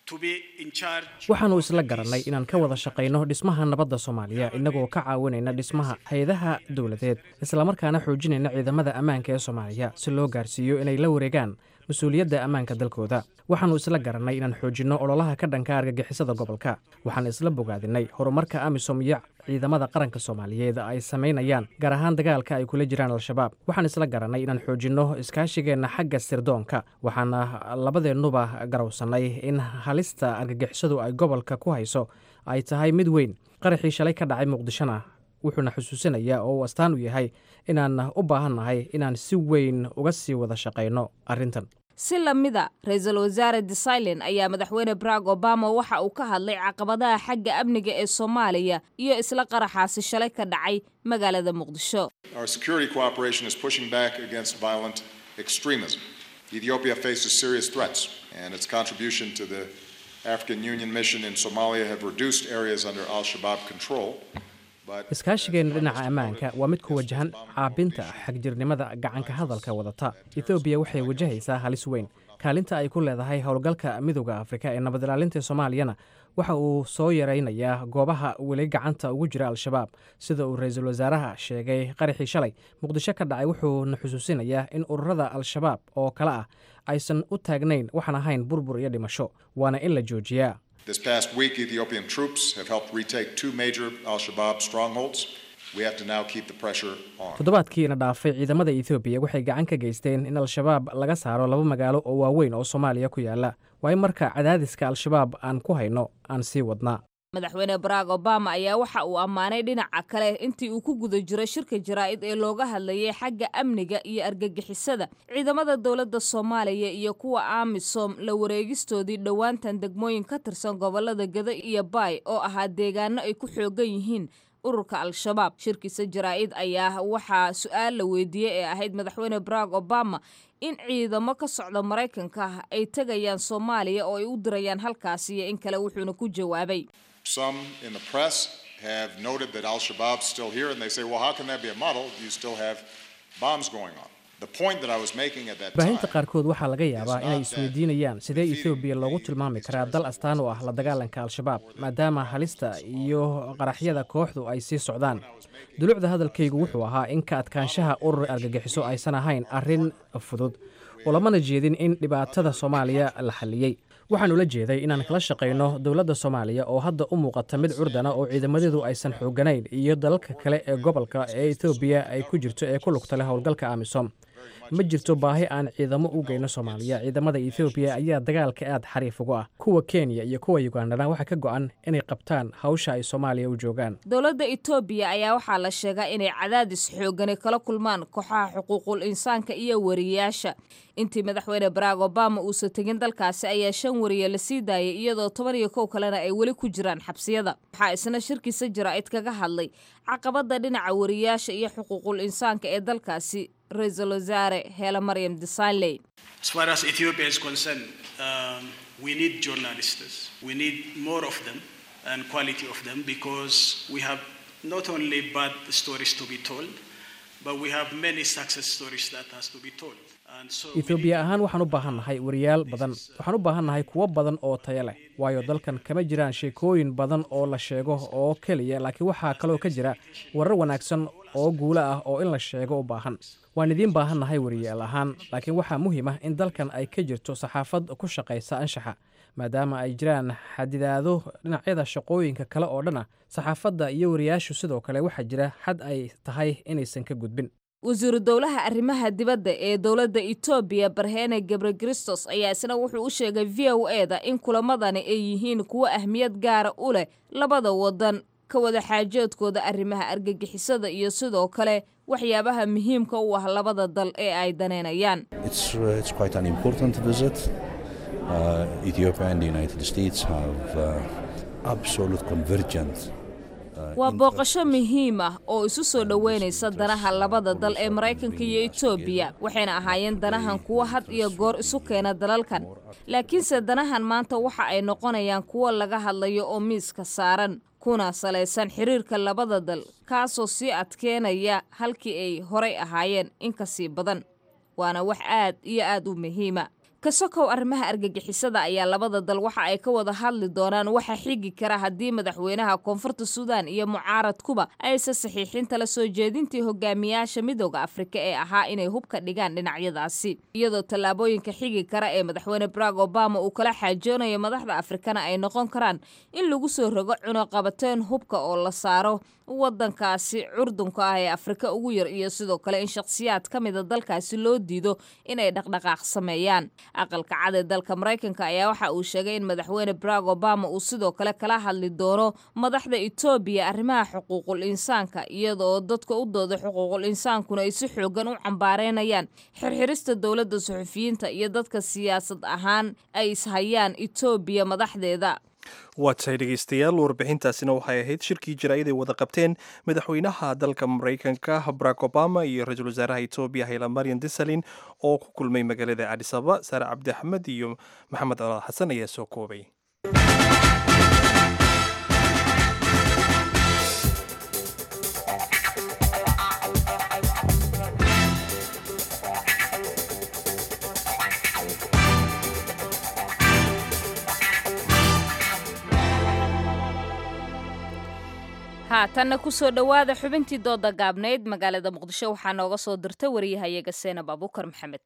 to be in charge. waxaannu isla garannay inaan ka wada shaqayno dhismaha nabadda soomaaliya innagoo ka caawinayna dhismaha hay-adaha dowladeed islamarkaana xoojinayna ciidamada ammaanka ee soomaaliya si loo gaarsiiyo inay la wareegaan mas-uuliyadda ammaanka dalkooda waxaannu isla garannay inaan xoojinno ololaha ka dhanka argagixisada gobolka waxaan isla bogaadinay horumarka amisom iyo ciidamada qaranka soomaaliyeed ay samaynayaan gaar ahaan dagaalka ay kula jiraan al-shabaab waxaan isla garannay inaan xoojinno iskaashigeenna xagga sirdoonka waxaana labadeennuba garowsannay in halista argagixisadu ay gobolka ku hayso ay tahay mid weyn qaraxii shalay ka dhacay muqdishona wuxuuna xusuusinayaa oo uu astaan u yahay inaan u baahannahay inaan si weyn uga sii wada shaqayno arrintan si lamida ra-iisul wasaare desilin ayaa madaxweyne barack obama waxa uu ka hadlay caqabadaha xagga amniga ee soomaaliya iyo isla qaraxaasi shalay ka dhacay magaalada muqdisho Our security cooperation is pushing back against violent extremism. Ethiopia faces serious threats, and its contribution to the African Union mission in Somalia have reduced areas under Al Shabaab control. But iskaashigeenna dhinaca ammaanka waa mid ku wajahan caabinta xagjirnimada gacanka hadalka wadata etoobiya waxay wajahaysaa halis weyn kaalinta ay ku leedahay howlgalka midooda afrika ee nabad ilaalinta soomaaliyana waxa uu soo yaraynayaa goobaha weli gacanta ugu jira al-shabaab sida uu ra-iisul wasaaraha sheegay qaraxii shalay muqdisho ka dhacay wuxuuna xusuusinayaa in ururada al-shabaab oo kale ah aysan u taagnayn waxaan ahayn burbur iyo dhimasho waana in la joojiyaa this past week, Ethiopian troops have helped retake two major Al Shabaab strongholds. We have to now keep the pressure on. toddobaadkiina dhaafay ciidamada etoobiya waxay gacan ka geysteen in al-shabaab laga saaro laba magaalo oo waaweyn oo soomaaliya ku yaala waa in marka cadaadiska al-shabaab aan ku hayno aan sii wadnaa madaxweyne barack obama ayaa waxa uu ammaanay dhinaca kale intii uu ku guda jiro shirka jaraa'id ee looga hadlayay xagga amniga iyo argagixisada ciidamada dowladda soomaaliya iyo kuwa amisom la wareegistoodii dhowaantan degmooyin ka tirsan gobolada gado iyo baay oo ahaa deegaano ay ku xoogan yihiin ururka al-shabaab shirkiisa jaraa'id ayaa waxaa su-aal la weydiiyey ee ahayd madaxweyne barack obama in ciidamo ka socda maraykanka ay tegayaan soomaaliya oo ay u dirayaan halkaasi iyo in kale wuxuuna ku jawaabay Some in the press have noted that Al Shabaab's still here, and they say, well, how can that be a model? You still have bombs going on. The point that I was making at that time. baahinta qaarkood waxaa laga yaabaa inay isweydiinayaan sidee etoobiya loogu tilmaami karaa dal astaan u ah la dagaalanka al-shabaab maadaama halista iyo qaraxyada kooxdu ay sii socdaan dulucda hadalkaygu wuxuu ahaa in ka adkaanshaha urur argagixiso aysan ahayn arrin fudud oo lamana jeedin in dhibaatada soomaaliya la xalliyey waxaanu la jeeday inaan kala shaqayno dowladda soomaaliya oo hadda u muuqata mid curdana oo ciidamadeedu aysan xooganayn iyo dalalka kale ee gobolka ee etoobiya ay ku jirto ee ku lugta leh howlgalka amisom ma jirto baahi aan ciidamo u geyno soomaaliya ciidamada etoobiya ayaa dagaalka aad xariif ugu ah kuwa kenya iyo kuwa ugandana waxaa ka go-an inay qabtaan hawsha ay soomaaliya u joogaan dowladda etoobiya ayaa waxaa la sheegaa inay cadaadis xoogani kala kulmaan kooxaha xuquuqul insaanka iyo wariyayaasha intii madaxweyne barack obama uusan tegin dalkaasi ayaa shan wariye la sii daayay iyadoo toban iyo kow kalena ay weli ku jiraan xabsiyada waxaa isna shirkiisa jaraa'id kaga hadlay caqabada dhinaca wariyayaasha iyo xuquuqul insaanka ee dalkaasi ra-iisul wasaare heela maryam desailey As far as Ethiopia is concerned, um, we need journalists. We need more of them and quality of them because we have not only bad stories to be told, but we have many success stories that has to be told. And so we etoobiya ahaan waxaan u baahannahay wariyaal badan waxaan u baahannahay kuwo badan oo tayo leh waayo dalkan kama jiraan sheekooyin badan oo la sheego oo keliya laakiin waxaa kaloo ka jira warar wanaagsan oo guulo ah oo in la sheego u baahan waan idiin baahannahay wariyaal ahaan laakiin waxaa muhiim ah in dalkan ay ka jirto saxaafad ku shaqaysa anshaxa maadaama ay jiraan xadidaado dhinacyada shaqooyinka kale oo dhan ah saxaafadda iyo wariyaashu sidoo kale waxaa jira xad ay tahay inaysan ka gudbin wasiiru dowlaha arrimaha dibadda ee dowladda etoobiya barhene gebrekristos ayaa isna wuxuu u sheegay v o e da in kulamadani ay yihiin kuwo ahmiyad gaara u leh labada wadan ka wada xaajoodkooda arrimaha argagixisada iyo sidoo kale waxyaabaha muhiimka u ah labada dal ee ay daneynayaan It's, uh, it's quite an important visit. Uh, Ethiopia and the United States have uh, absolute convergent. uh, waa booqasho muhiim ah oo isu soo dhoweynaysa danaha labada dal ee maraykanka iyo etoobiya waxayna ahaayeen danahan kuwo had iyo goor isu keena dalalkan laakiinse danahan maanta waxa ay noqonayaan kuwo laga hadlayo oo miiska saaran kuna salaysan xiriirka labada dal kaasoo sii adkeenaya halkii ay horay ahaayeen in ka sii badan waana wax aad iyo aad u muhiima kasokow arrimaha argagixisada ayaa labada dal waxa ay ka wada hadli doonaan waxa xigi kara haddii madaxweynaha koonfurta suudaan iyo mucaaradkuba aysan saxiixin tala soo jeedintii hogaamiyaasha midooda afrika ee ahaa inay hubka dhigaan dhinacyadaasi iyadoo tallaabooyinka xigi kara ee madaxweyne barack obama uu kala xaajoonayo madaxda afrikana ay noqon karaan in lagu soo rogo cunuqabateen hubka oo la saaro wadankaasi curdunka ah ee afrika ugu yar iyo sidoo kale in shakhsiyaad ka mida dalkaasi loo diido inay dhaqdhaqaaq sameeyaan aqalka cad ee dalka maraykanka ayaa waxa uu sheegay in madaxweyne barack obama uu sidoo kale kala hadli doono madaxda etoobiya arrimaha xuquuqul insaanka iyadaoo dadka u dooda xuquuqul insaankuna ay si xoogan u cambaareynayaan xirxirista dowladda suxufiyiinta iyo dadka siyaasad ahaan ay ishayaan etoobiya madaxdeeda waa tahay dhegeystayaal warbixintaasina waxay ahayd shirkii jaraa'id ay wada qabteen madaxweynaha dalka maraykanka barack obama iyo ra-iisul wasaaraha etoobiya hayla marian desalin oo ku kulmay magaalada cadis ababa saare cabdi axmed iyo maxamed alaal xasan ayaa soo koobay haatanna kusoo dhowaada xubintii dooda gaabnayd magaalada muqdisho waxaa nooga soo dirta wariyahayaga seenab abuukar maxamed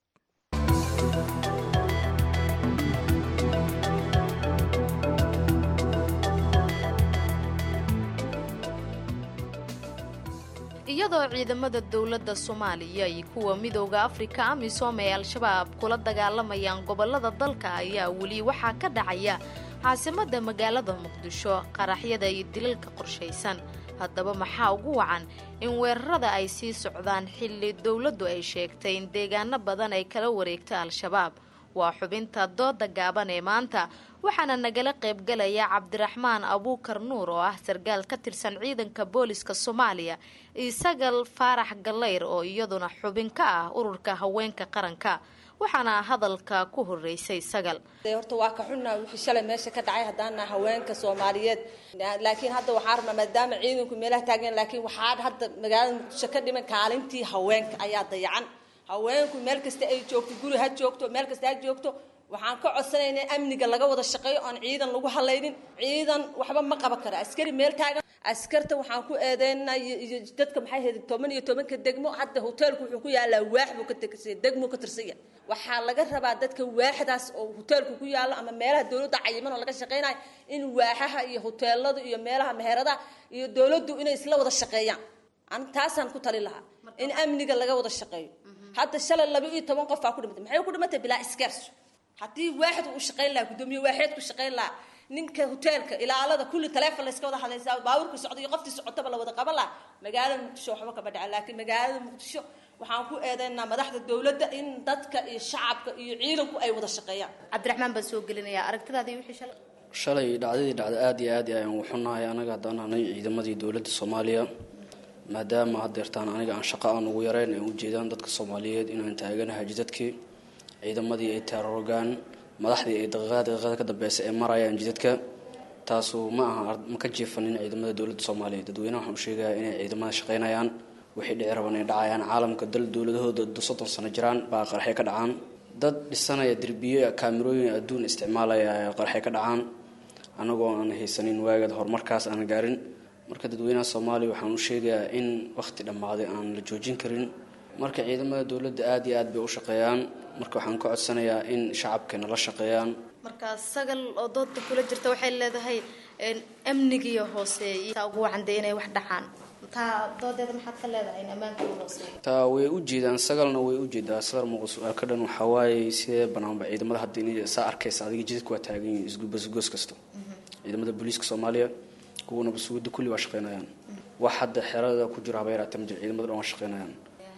iyadoo ciidamada dowladda soomaaliya iyo kuwa midooda afrika amisom ee al-shabaab kula dagaalamayaan gobolada dalka ayaa weli waxaa ka dhacaya caasimadda magaalada muqdisho qaraxyada iyo dilalka qorshaysan haddaba maxaa ugu wacan in weerarada ay sii socdaan xilli dowladdu ay sheegtay in deegaano badan ay kala wareegta al-shabaab waa xubinta dooda gaaban ee maanta waxaana nagala qaybgalaya cabdiraxmaan abuukar nuur oo ah sargaal ka tirsan ciidanka booliska soomaaliya iyo sagal faarax gallayr oo iyaduna xubin ka ah ururka haweenka qaranka waxaana hadalka ku horeysay sagal horta waa ka xunnaa wixii shalay meesha ka dhacay haddaana haweenka soomaaliyeed laakiin hadda waxaa rabnaa maadaama ciidanku meelaha taageen laakiin waxaa hadda magaalada muqdisho ka dhiman kaalintii haweenka ayaa dayacan haweenku meel kasta ay joogto guri ha joogto meel kasta ha joogto waxaan ka codsanaynaa in amniga laga wada shaqeeyo oon ciidan lagu halaynin ciidan waxba ma qaban karo askari meel taagan askarta waxaan ku eedeynaa iyo dadka maxay ahayd toban iyo tobanka degmo hadda hoteelku wuxuu ku yaalaa waax buu ka tirsan degmo ka tirsanya waxaa laga rabaa dadka waaxdaas oo hoteelku ku yaalo ama meelaha dowladda cayiman oo laga shaqeynayo in waaxaha iyo hoteeladu iyo meelaha meheradaha iyo dowladdu inay isla wada shaqeeyaan an taasaan ku tali lahaa in amniga laga wada shaqeeyo hadda shalay laba iyo toban qof baa ku dhimatay maxay ku dhimatay bilaa iskeerso haddii waaxid uu shaqayn lahaa guddoomiye waaxeed ku shaqayn lahaa ninka hoteelka ilaalada kulli taleefon la iska wada hadlaysaa baabuurka socda iyo qoftii socotaba la wada qaban lahaa magaalada muqdisho waxba kama dhaca laakiin magaalada muqdisho waxaan ku eedeynaa madaxda dowladda in dadka iyo shacabka iyo ciidanku ay wada shaqeeyaan cabdiraxmaan baan soo gelinayaa aragtidaadii wixii shalay shalay dhacdadii dhacda aad iyo aad ayaan uxunahay anaga haddaan ahnay ciidamadii dowladda soomaaliya maadaama haddeertaan aniga aan shaqo aan ugu yareyn ay ujeedaan dadka soomaaliyeed inaan taaganahay jidadkii ciidamadii ay taarorogaan madaxdii ay daqiiqada daqiiqada ka dambeysa ay marayaan jidadka taasu ma aha ma ka jiifanin ciidamada dowladda soomaaliya dadweynaha waxaan u sheegayaa inay ciidamada shaqaynayaan wixii dhici raban ay dhacayaan caalamka dal dowladahooda soddon sano jiraan baa qarxay ka dhacaan dad dhisanaya derbiye kaamirooyin adduun isticmaalaya ay qarxay ka dhacaan anagoo aan haysanin waagad horumarkaas aan gaarin marka dadweynaha soomaaliya waxaan u sheegayaa in wakhti dhammaaday aan la joojin karin marka ciidamada dowladda aad iyo aad bay u shaqeeyaan marka waxaan ka codsanayaa in shacabkeena la shaqeeyaan marka sagal oo dooda kula jirta waxay leedahay amnigiiyo hooseeya taa ugu wacande inay wax dhacaan taa doodeeda maxaad ka leedahay in ammaanka uu hooseeyo taa way u jeedaan sagalna way u jeedaa sadar muuqa su-aalka dhan waxaa waaye sidee banaanba ciidamada hadda inay saa arkaysa adiga jidadka waa taagan yihiin isgubasgoos kasta ciidamada booliiska soomaaliya kuwana basuuda kulli waa shaqeynayaan wax hadda xerada ku jiro haba yaraatee ma jiro ciidamada dhan waa shaqeynayaan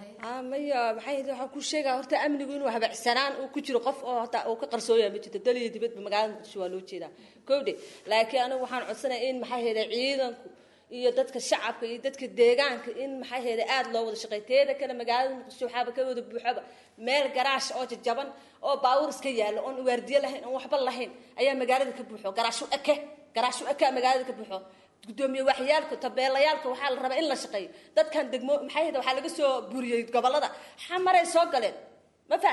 maya maxay waxaa ku sheegaa horta amnigu inuu habacsanaan uu ku jiro qof oo hata uu ka qarsooya ma jirto dal iyo dibadba magaalada muqdisho waa loo jeedaa kowdhe laakiin anigu waxaan codsanaya in maxay hayda ciidanku iyo dadka shacabka iyo dadka deegaanka in maxay hayda aada loo wada shaqeey teeda kale magaalada muqdisho waxaaba ka wada buuxaba meel garaash oo jajaban oo baabuur iska yaalo oon waardiye lahayn oon waxba lahayn ayaa magaalada ka buuxo garaashu eke garaashu eke magaalada ka buuxo gudoomiye waxyaalka tabeelayaalka waxaa la rabaa in la shaqeeyo dadkan degmo maxay hayda waxaa laga soo buriyey gobolada xamaray soo galeen ma fahamtay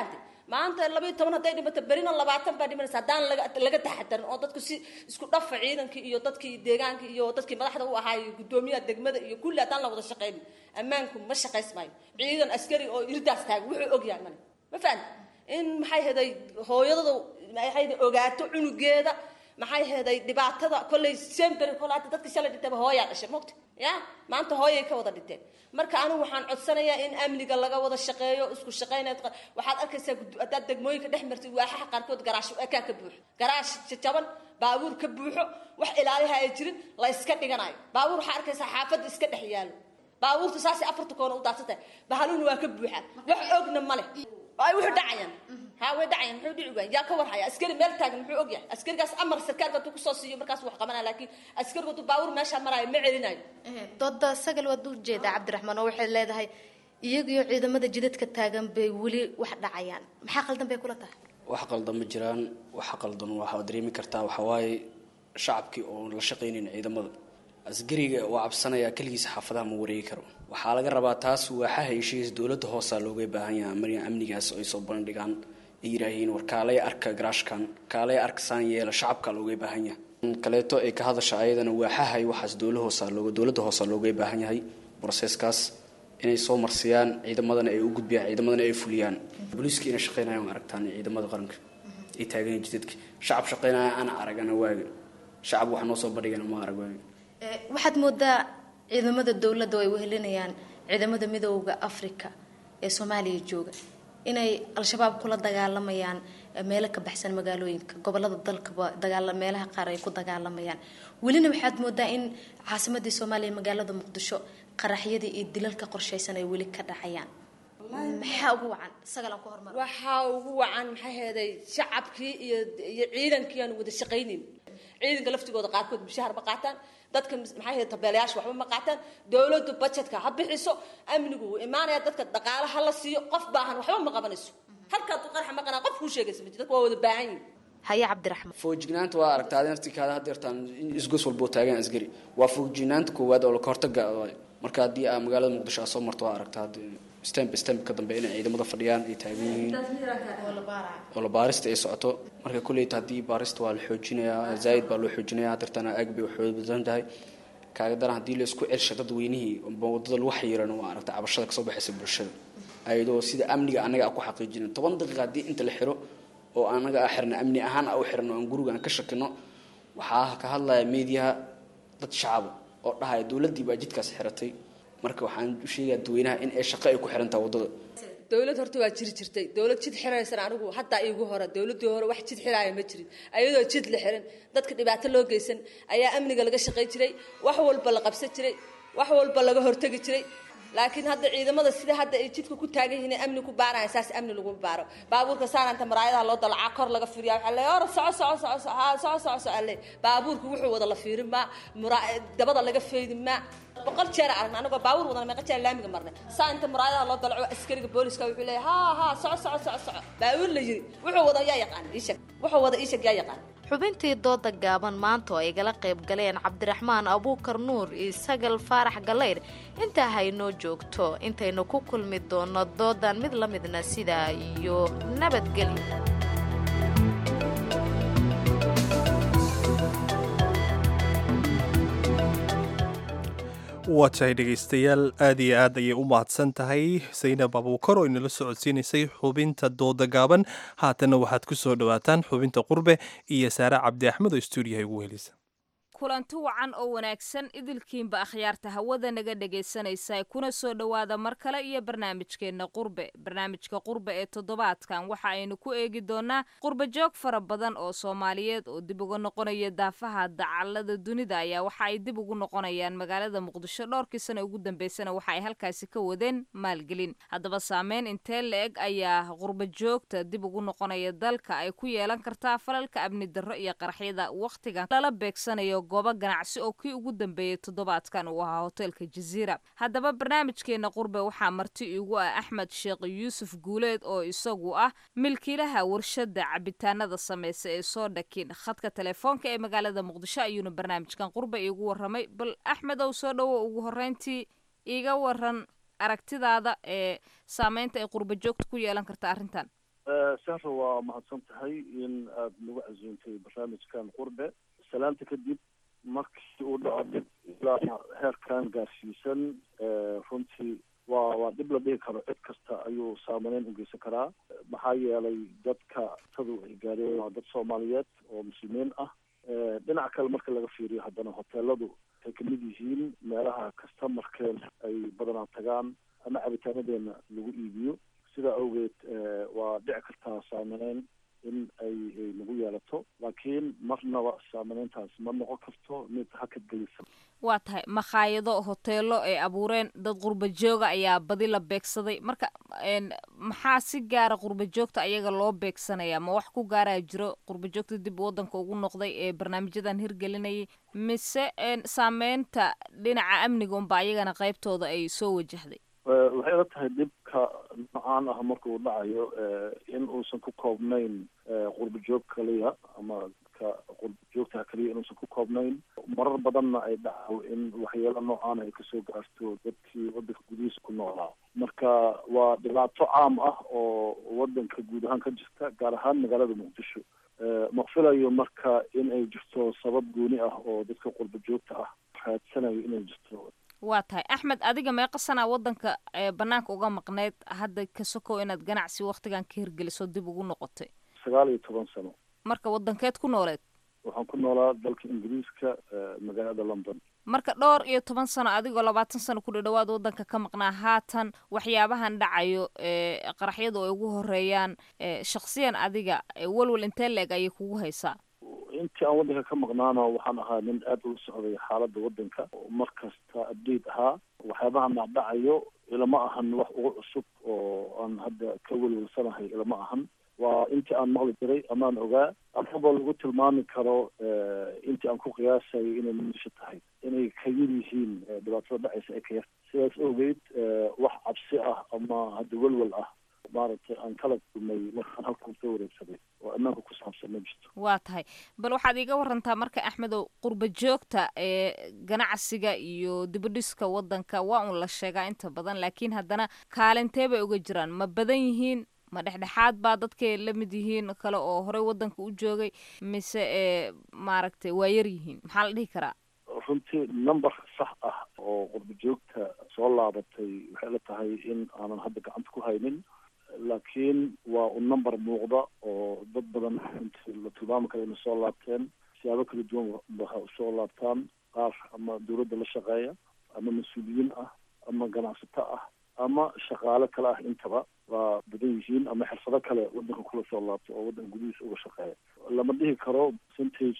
maanta labayo toban hadday dhimato berina labaatan baa dhimanaysa haddaan laga laga taxadarin oo dadku si isku dhafa ciidankii iyo dadkii deegaanka iyo dadkii madaxda u ahaa iyo guddoomiyaha degmada iyo kulli haddaan la wada shaqaynin ammaanku ma shaqays maayo ciidan askari oo irdaas taaga wuxuu ogyahay male ma fahan in maxay heday hooyadadu maxay heday ogaato cunugeeda maxay heeday dhibaatada kolley sember kole hadda dadka shalay dhintaba hooyaa dhashay mogta ya maanta hooyay ka wada dhinteen marka anigu waxaan codsanayaa in amniga laga wada shaqeeyo isku shaqaynayd waxaad arkaysaa haddaad degmooyinka dhex martid waaxaha qaarkood garaash ekaa ka buuxo garaash jajaban baabuur ka buuxo wax ilaaliha ay jirin la iska dhiganayo baabuur waxaa arkaysaa xaafadda iska dhex yaalo baabuurta saasay afarta koona u daadsantahay bahaluuna waa ka buuxaan wax ogna ma leh ay wuxuu dhacayaan ها way dhacayaan muxuu dhici waayay yaa ka war haya askari meel taagan muxuu og yahay askarigaas amar sarkaalka hadduu kusoo siiyo markaas wax qabanaya laakiin askarigu hadduu baawur meesha maraayo ma celinayo dooda sagal waad u jeedaa cabdiraxmaan oo waxay leedahay iyagiyo ciidamada jidadka taagan bay weli wax dhacayaan maxaa qaldan bay kula tahay wax qaldan ma jiraan waxa qaldan waxaa dareemi kartaa waxa waaye shacabkii oon la shaqaynayn ciidamada asgariga waa cabsanaya keligiisa xaafadaha ma wareegi karo waxaa laga rabaa taas waaxaha heshiis dowladda hoosaa looga baahan yahay marya amnigaas ay soo bandhigaan ay yidhaahiin war kaalay arka garaashkan kaalay arka saan yeela shacabka looga baahan yahay kaleeto ay ka hadasha ayadana waaxahay waxaas dowla hoosaa looga dowladda hoosaa looga baahan yahay broseskaas inay soo marsiyaan ciidamadana ay u gudbiyaan ciidamadana ay fuliyaan booliiska inay shaqeynayaan waa aragtaan ciidamada qaranka ay taagan jidadka shacab shaqeynaya ana aragana waaga shacab wax noo soo bandhigana ma arag waaga waxaad moodaa ciidamada dowladda ay wehelinayaan ciidamada midooda africa ee soomaaliya jooga inay al-shabaab kula dagaalamayaan meelo ka baxsan magaalooyinka gobolada dalkaba dagaala meelaha qaar ay ku dagaalamayaan welina waxaad moodaa in caasimadii soomaaliya magaalada muqdisho qaraxyadii iyo dilalka qorshaysan ay weli ka dhacayaan maxaa ugu wacan sagalan ku hormar waxaa ugu wacan maxay heeday shacabkii iyo iyo ciidankii aan wada shaqaynin ciidanka laftigooda qaarkood mushahar ma qaataan dadka maxay ahayd tabeelayaasha waxba ma qaataan dowladdu budgetka ha bixiso amnigu wuu imaanaya dadka dhaqaale ha la siiyo qof baahan waxba ma qabanayso halkaa du qarxa maqanaa qof kuu sheegaysa ma jiro dadka waa wada baahan yihin haye cabdiraxmaan foojignaanta waa aragtaa adin artikaada hadeertaan isgos walboo taagan asgari waa foojignaanta koowaad oo ka hortaga marka haddii aa magaalada muqdisho aa soo marto waa aragtaa stemp stemp ka dambe inay ciidamada fadhiyaan ay taagan yihiin oo la baarista ay socoto marka kulleyta haddii baarista waa la xoojinayaa zaaid baa loo xoojinayaa hadeertaan aag bay waxooda badan tahay kaaga daran haddii la isku celsha dadweynihii wadada lagu xayiran waa aragta cabashada kasoo baxaysa bulshada ayadoo sida amniga annaga a ku xaqiijinin toban daqiiqa haddii inta la xiro oo anaga a xirna amni ahaan a u xirno aan guriga aan ka shakino waxaa ka hadlaya meediyaha dad shacaba oo dhahaya dowladdii baa jidkaas xiratay marka waxaan u sheegayaa dadweynaha in ay shaqo ay ku xirantaha waddada dowlad horta waa jiri jirtay dowlad jid xiraysana anigu haddaa iigu hore dowladdii hore wax jid xiraaya ma jirin ayadoo jid la xiran dadka dhibaato loo geysan ayaa amniga laga shaqayn jiray wax walba la qabsan jiray wax walba laga hortegi jiray laakiin hadda ciidamada sida hadda ay jidka ku taagan yihiin amni ku baaraya saas amni lagu baaro baabuurka saanaanta maraayadaha loo dalacaa kor laga fiiriya waxaa leeyahay or soco soco soco soco haa soco soco soco alle baabuurka wuxuu wada la fiirin maa mura dabada laga feedi maa boqol jeer aragna anagoo baabuur wadana meeqa jeer laamiga marnay saa inta muraayadaha loo dalaco askariga booliska wuxuu leeyahay haa haa soco soco soco soco baabuur la yiri wuxuu wada yaa yaqaan iishag wuxuu wada iishag yaa yaqaan xubintii dooda gaaban maanta oo ay gala qayb galeen cabdiraxmaan abuukar nuur iyo sagal faarax gallayr intaa haynoo joogto intaynu ku kulmi doono doodan mid la midna sidaa iyo nabadgelyo waa tahay dhegaystayaal aad iyo aad ayay u mahadsan tahay saynab abuukar oo inala socodsiinaysay xubinta dooda gaaban haatanna waxaad ku soo dhowaataan xubinta qurbe iyo saare cabdi axmed oo stuudiyaha ugu helisa kulanti wacan oo wanaagsan idilkiinba akhyaarta hawada naga dhegaysanaysa kuna soo dhowaada mar kale iyo barnaamijkeenna qurbe barnaamijka qurbe ee toddobaadkan waxa aynu ku eegi doonaa qurbe joog fara badan oo soomaaliyeed oo dib uga noqonaya daafaha dacallada dunida ayaa waxa ay dib ugu noqonayaan magaalada muqdisho dhowrkii sana ugu dambeysana waxa ay halkaasi ka wadeen maalgelin haddaba saameyn intee la-eg ayaa qurbe joogta dib ugu noqonaya dalka ay ku yeelan kartaa falalka amni darro iyo qaraxyada wakhtigan lala beegsanayo goobo ganacsi oo kii ugu dambeeyey toddobaadkan uu ahaa hoteelka jaziira haddaba barnaamijkeena qurbe waxaa marti igu ah axmed sheekh yuusuf guuleed oo isagu ah milkiilaha warshada cabitaanada sameysa ee soo dhakin khadka telefoonka ee magaalada muqdisho ayuuna barnaamijkan qurbe iigu waramay bal axmed ow soo dhowo ugu horeyntii iiga waran aragtidaada ee saameynta ay qurbe joogta ku yeelan karta arrintan sahra waa mahadsan tahay in aada nagu casuuntay barnaamijkan qurbe salaanta kadib markii uu dhaco dib ilaa heerkan gaarsiisan runtii waa waa dhib la dhihi karo cid kasta ayuu saamaneyn ugeysan karaa maxaa yeelay dadka tadu ay gaareen waa dad soomaaliyeed oo muslimiin ah dhinac kale marka laga fiiriyo haddana hoteeladu waxay kamid yihiin meelaha kastamarkeen ay badanaa tagaan ama cabitaanadeena lagu iibiyo sidaa awgeed waa dhici kartaa saamaneyn in ay nagu yeelato laakiin marnaba saamaneyntaas ma noqon karto mid hakad gelisa waa tahay makhaayado hoteelo ay abuureen dad qurba jooga ayaa badi la beegsaday marka maxaa si gaara qurba joogta ayaga loo beegsanaya ma wax ku gaaraa jiro qurba joogta dib waddanka ugu noqday ee barnaamijyadan hirgelinayay mise saameynta dhinaca amniga unba ayagana qaybtooda ay soo wajahday waxay ila tahay dhibka nocaan ah marka uu dhacayo in uusan ku koobnayn qurba joog kaliya ama ka qurba joogtaha kaliya inuusan ku koobnayn marar badanna ay dhaco in waxyeelo noocaan ay kasoo gaarto dadkii wadanka gudihiisa ku noolaa marka waa dhibaato caam ah oo wadanka guud ahaan ka jirta gaar ahaan magaalada muqdisho ma filayo marka in ay jirto sabab gooni ah oo dadka qurba joogta ah raadsanayo inay jirto waa tahay axmed adiga meeqa sanaa waddanka banaanka uga maqneyd hadda ka sokow inaad ganacsi waktigan ka hirgeliso dib ugu noqotay sagaal iyo toban sano marka waddankeed ku nooleed waxaan ku noolaa dalka ingiriiska magaalada london marka dhowr iyo toban sano adigoo labaatan sano ku dhadhawaad waddanka ka maqnaa haatan waxyaabahan dhacayo qaraxyadu ay ugu horeeyaan shaksiyan adiga walwal intee la-eg ayay kugu haysaa intii aan waddanka ka maqnaana waxaan ahaa nin aada ula socday xaaladda waddanka mar kasta update ahaa waxyaabaha macdhacayo ilama ahan wax ugu cusub oo aan hadda ka welwelsanahay ilama ahan waa intii aan maqli jiray amaan ogaa amaba lagu tilmaami karo intii aan ku qiyaasayo inay meesha tahay inay ka yar yihiin dhibaatada dhacaysa ee ka yar sidaas awgeed wax cabsi ah ama hadda welwel ah maaragtay aan kala kulmay markaan halkan soo wareegsaday oo ammaanka ku saabsan ma jirto waa tahay bal waxaad iiga warantaa marka axmedow qurba joogta ee ganacsiga iyo dibadhiska waddanka waa un la sheegaa inta badan laakiin haddana kaalintee bay uga jiraan ma badan yihiin ma dhexdhexaad baa dadkay la mid yihiin kale oo horey waddanka u joogay mise e maaragtay waa yar yihiin maxaa la dhihi karaa runtii number sax ah oo qurba joogta soo laabatay waxay la tahay in aanan hadda gacanta ku haynin laakiin waa un number muuqda oo dad badan intii la tilmaami kara inay soo laabteen siyaabo kala duwan waxa usoo laabtaan qaar ama dawladda la shaqeeya ama mas-uuliyiin ah ama ganacsato ah ama shaqaale kale ah intaba waa badan yihiin ama xirfado kale waddanka kula soo laabto oo waddanka gudihiisa uga shaqeeya lama dhihi karo percentage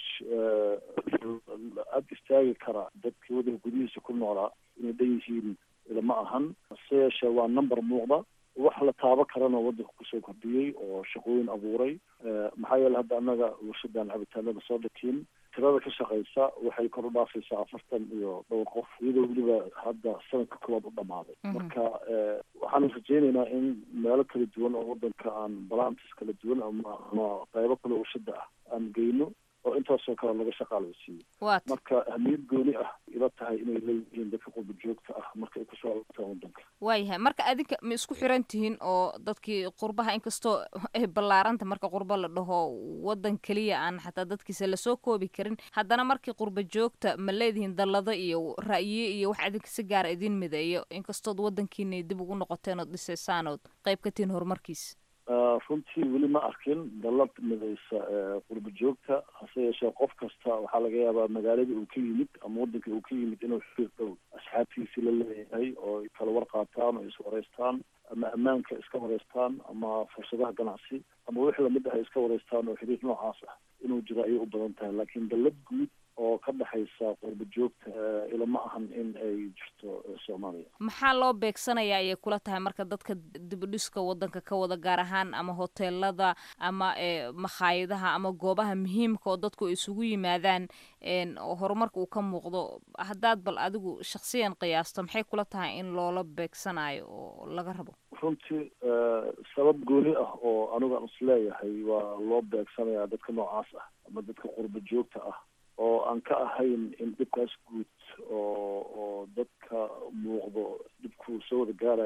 aada istaagi kara dadka waddanka gudihiisa ku noolaa inay dhan yihiin ilama ahan hase yeeshee waa number muuqda wax la taabo karana waddanka kusoo kordhiyey oo shaqooyin abuuray maxaa yeele hadda annaga warshadan cabitaanada soo dhakiin tirada ka shaqeysa waxay kor u dhaafaysaa afartan iyo dhowr qof iyadoo weliba hadda sanadka koowaad u dhamaaday marka waxaan rajeyneynaa in meelo kala duwan oo waddanka aan balantis kala duwan ama ama qaybo kale warshada ah aan geyno oo intaasoo kale laga shaqaalaysiiyo marka ahmiyad gooni ah ila tahay inay leeyihiin dadka qurba joogta ah marka ay kusoo laabtaan waddanka waayahay marka adinka ma isku xiran tihiin oo dadkii qurbaha inkastoo ay ballaaranta marka qurba la dhaho waddan keliya aan xataa dadkiisa lasoo koobi karin haddana markii qurba joogta ma leedihiin dallado iyo ra'yiye iyo wax adinka si gaara idin mideeyo inkastood waddankiina dib ugu noqoteen ood dhisaysaan ood qayb ka tihiin horumarkiisa runtii weli ma arkin dallad midaysa qurba joogta hase yeeshee qof kasta waxaa laga yaabaa magaalada uu ka yimid ama waddanka uu ka yimid inuu xiriir dhow asxaabtiisii la leeyahay oo ay kala war qaataan oo is wareystaan ama ammaanka iska wareystaan ama fursadaha ganacsi ama wixii lamid ah ay iska wareystaan oo xiriir noocaas ah inuu jiro ayay u badan tahay laakiin dallad guud oo ka dhexaysa qurba joogta ilama ahan in ay jirto soomaaliya maxaa loo beegsanayaa ayay kula tahay marka dadka dibadhiska waddanka ka wada gaar ahaan ama hoteelada ama makhaayadaha ama goobaha muhiimka oo dadku isugu yimaadaan oo horumarka uu ka muuqdo haddaad bal adigu shaksiyan qiyaasto maxay kula tahay in loola beegsanayo oo laga rabo runtii sabab gooni ah oo anigu aan isleeyahay waa loo beegsanayaa dadka noocaas ah ama dadka qurba joogta ah oo aan ka ahayn in dhibkaas guud oo oo dadka muuqdo dhibku soo wada gaarayo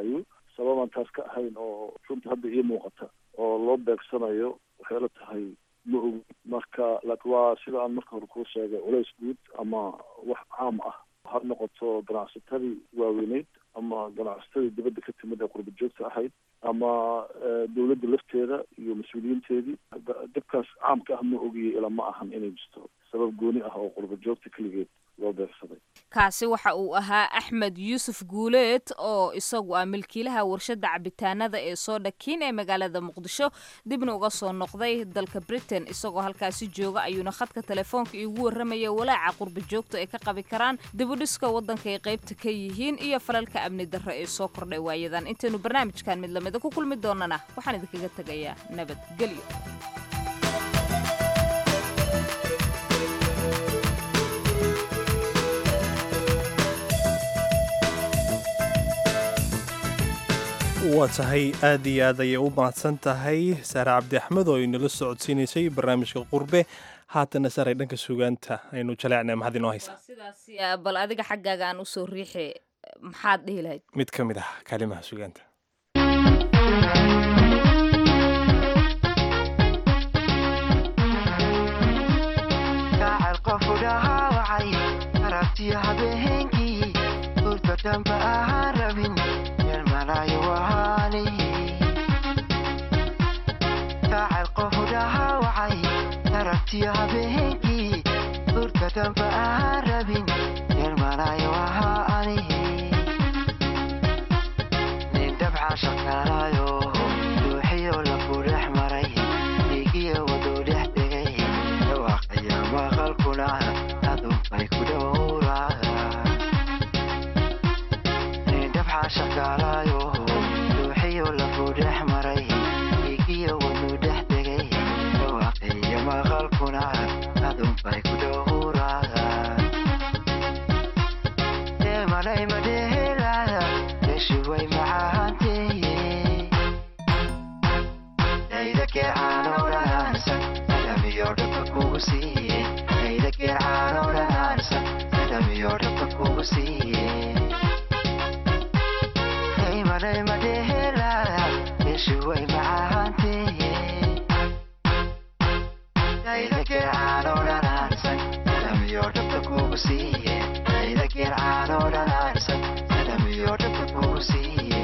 sababaan taas ka ahayn oo runta hadda ii muuqata oo loo beegsanayo waxay la tahay ma ogi marka laakiin waa sida aan marka hore kuu sheegay culays guud ama wax caam ah ha noqoto ganacsatadii waaweyneyd ama ganacsatadii dibadda ka timid ee qurba joogta ahayd ama dowladda lafteeda iyo mas-uuliyiinteedii dibkaas caamka ah ma ogiye ilaa ma ahan inay jirto sabab gooni ah oo qurba joogta keligeed loo beegsaday kaasi waxa uu ahaa axmed yuusuf guuleed oo isagu ah milkiilaha warshadda cabitaanada ee sooda kiin ee magaalada muqdisho dibna uga soo noqday dalka britain isagoo halkaasi jooga ayuuna khadka telefoonka iigu warramaya walaaca qurba joogta ay ka qabi karaan dibudhiska waddanka ay qaybta ka yihiin iyo falalka amni darro ee soo kordhay waayadan intaynu barnaamijkan mid lamida ku kulmi doonana waxaan idinkaga tegayaa nabadgelyo waa tahay aad iyo aad ayay u mahadsan tahay saare cabdi axmed oo inala socodsiinaysay barnaamijka qurbe haatana saaray dhanka sugaanta aynu jaleecnay maxaad inoo haysaa sidaas bal adiga xaggaaga aan usoo riixe maxaad dhihi lahayd mid ka mid ah kaalimaha sugaanta habeenkii urka damba ahaan rabin kaacel qofu dhahaawacay aragtiyo habeenkii urka damba ahaan rabin yermanayo ahaa anihi nin dabcaan shaqaalayo ruuxiyo lafu dhex maray dhiigiyo waduu dhex degay dhawaaqaya maqalkuna adunbay ku dhowraa shaqaalayo ruuxiyo lafu dhex maray dhiigiyo waduu dhex degay dhawaaqiyo maqalkuna adunbay ku dhowraa deemalay madhehelaya yeshuway macahanteeye dayda keecaano dhanaansan adamiyo dhabka kugu siiye dayda keecaano dhanaansan adamiyo dhabka kugu siiye madhehelaya yeshuway macahanteeye dayda keecaano dhanaansan adamiyo dhabka kugu siiye dayda keecaano dhanaansan adamiyo dhabka kugu siiye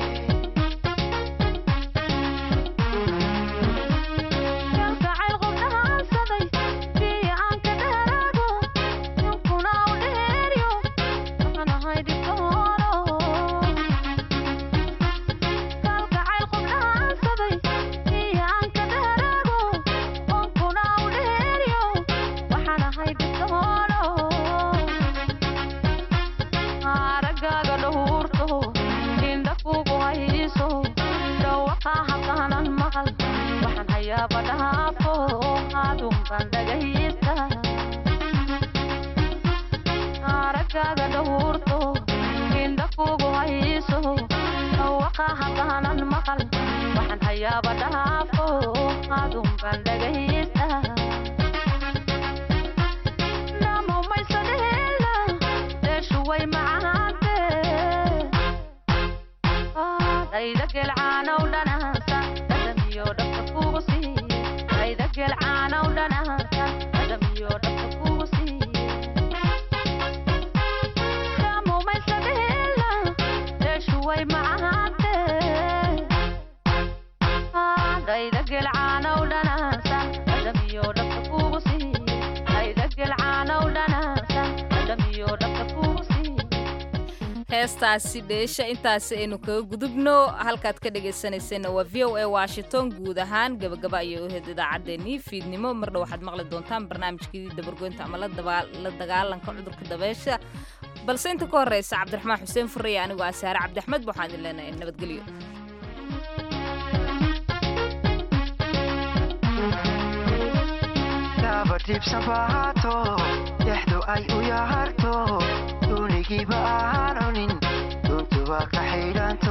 heestaasi dheesha intaasi aynu kaga gudubno halkaad ka dhegaysanayseena waa v o a washington guud ahaan gabagaba ayay u heed idaacaddeenii fiidnimo mardhow waxaad maqli doontaan barnaamijkii dabargoynta ama la dagaalanka cudurka dabeesha balse inta ka horreysa cabdiraxmaan xuseen furaya anigoo ah saare cabdiaxmed waxaan idin leenahay nabadgelyo dabadhiibsanbaato dexdu ay u yaharto dunigiiba aan cunin duntuba ka xidhanto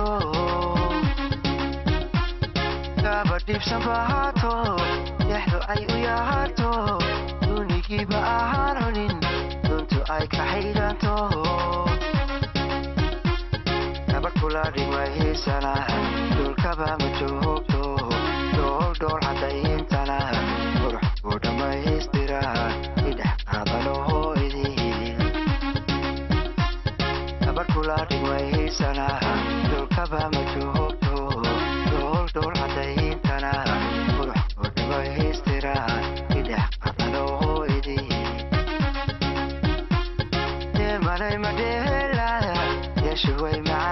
dabadhiibsanbaato dexdu ay u yaharto dunigiiba aan cunin duntu ay ka xidhanto gabadh kula dhigmahiisana dhulkaba ma joogto dhool dhool cadayntana qurux ku dhammaystira idhex qaadaloho idin gabar kula dhigmahiisana dhulkaba ma joogto dhool dhool cadayntana qurux ku dhammaystira idhex qaadaloho idin deemanay madheela yeeshuway maca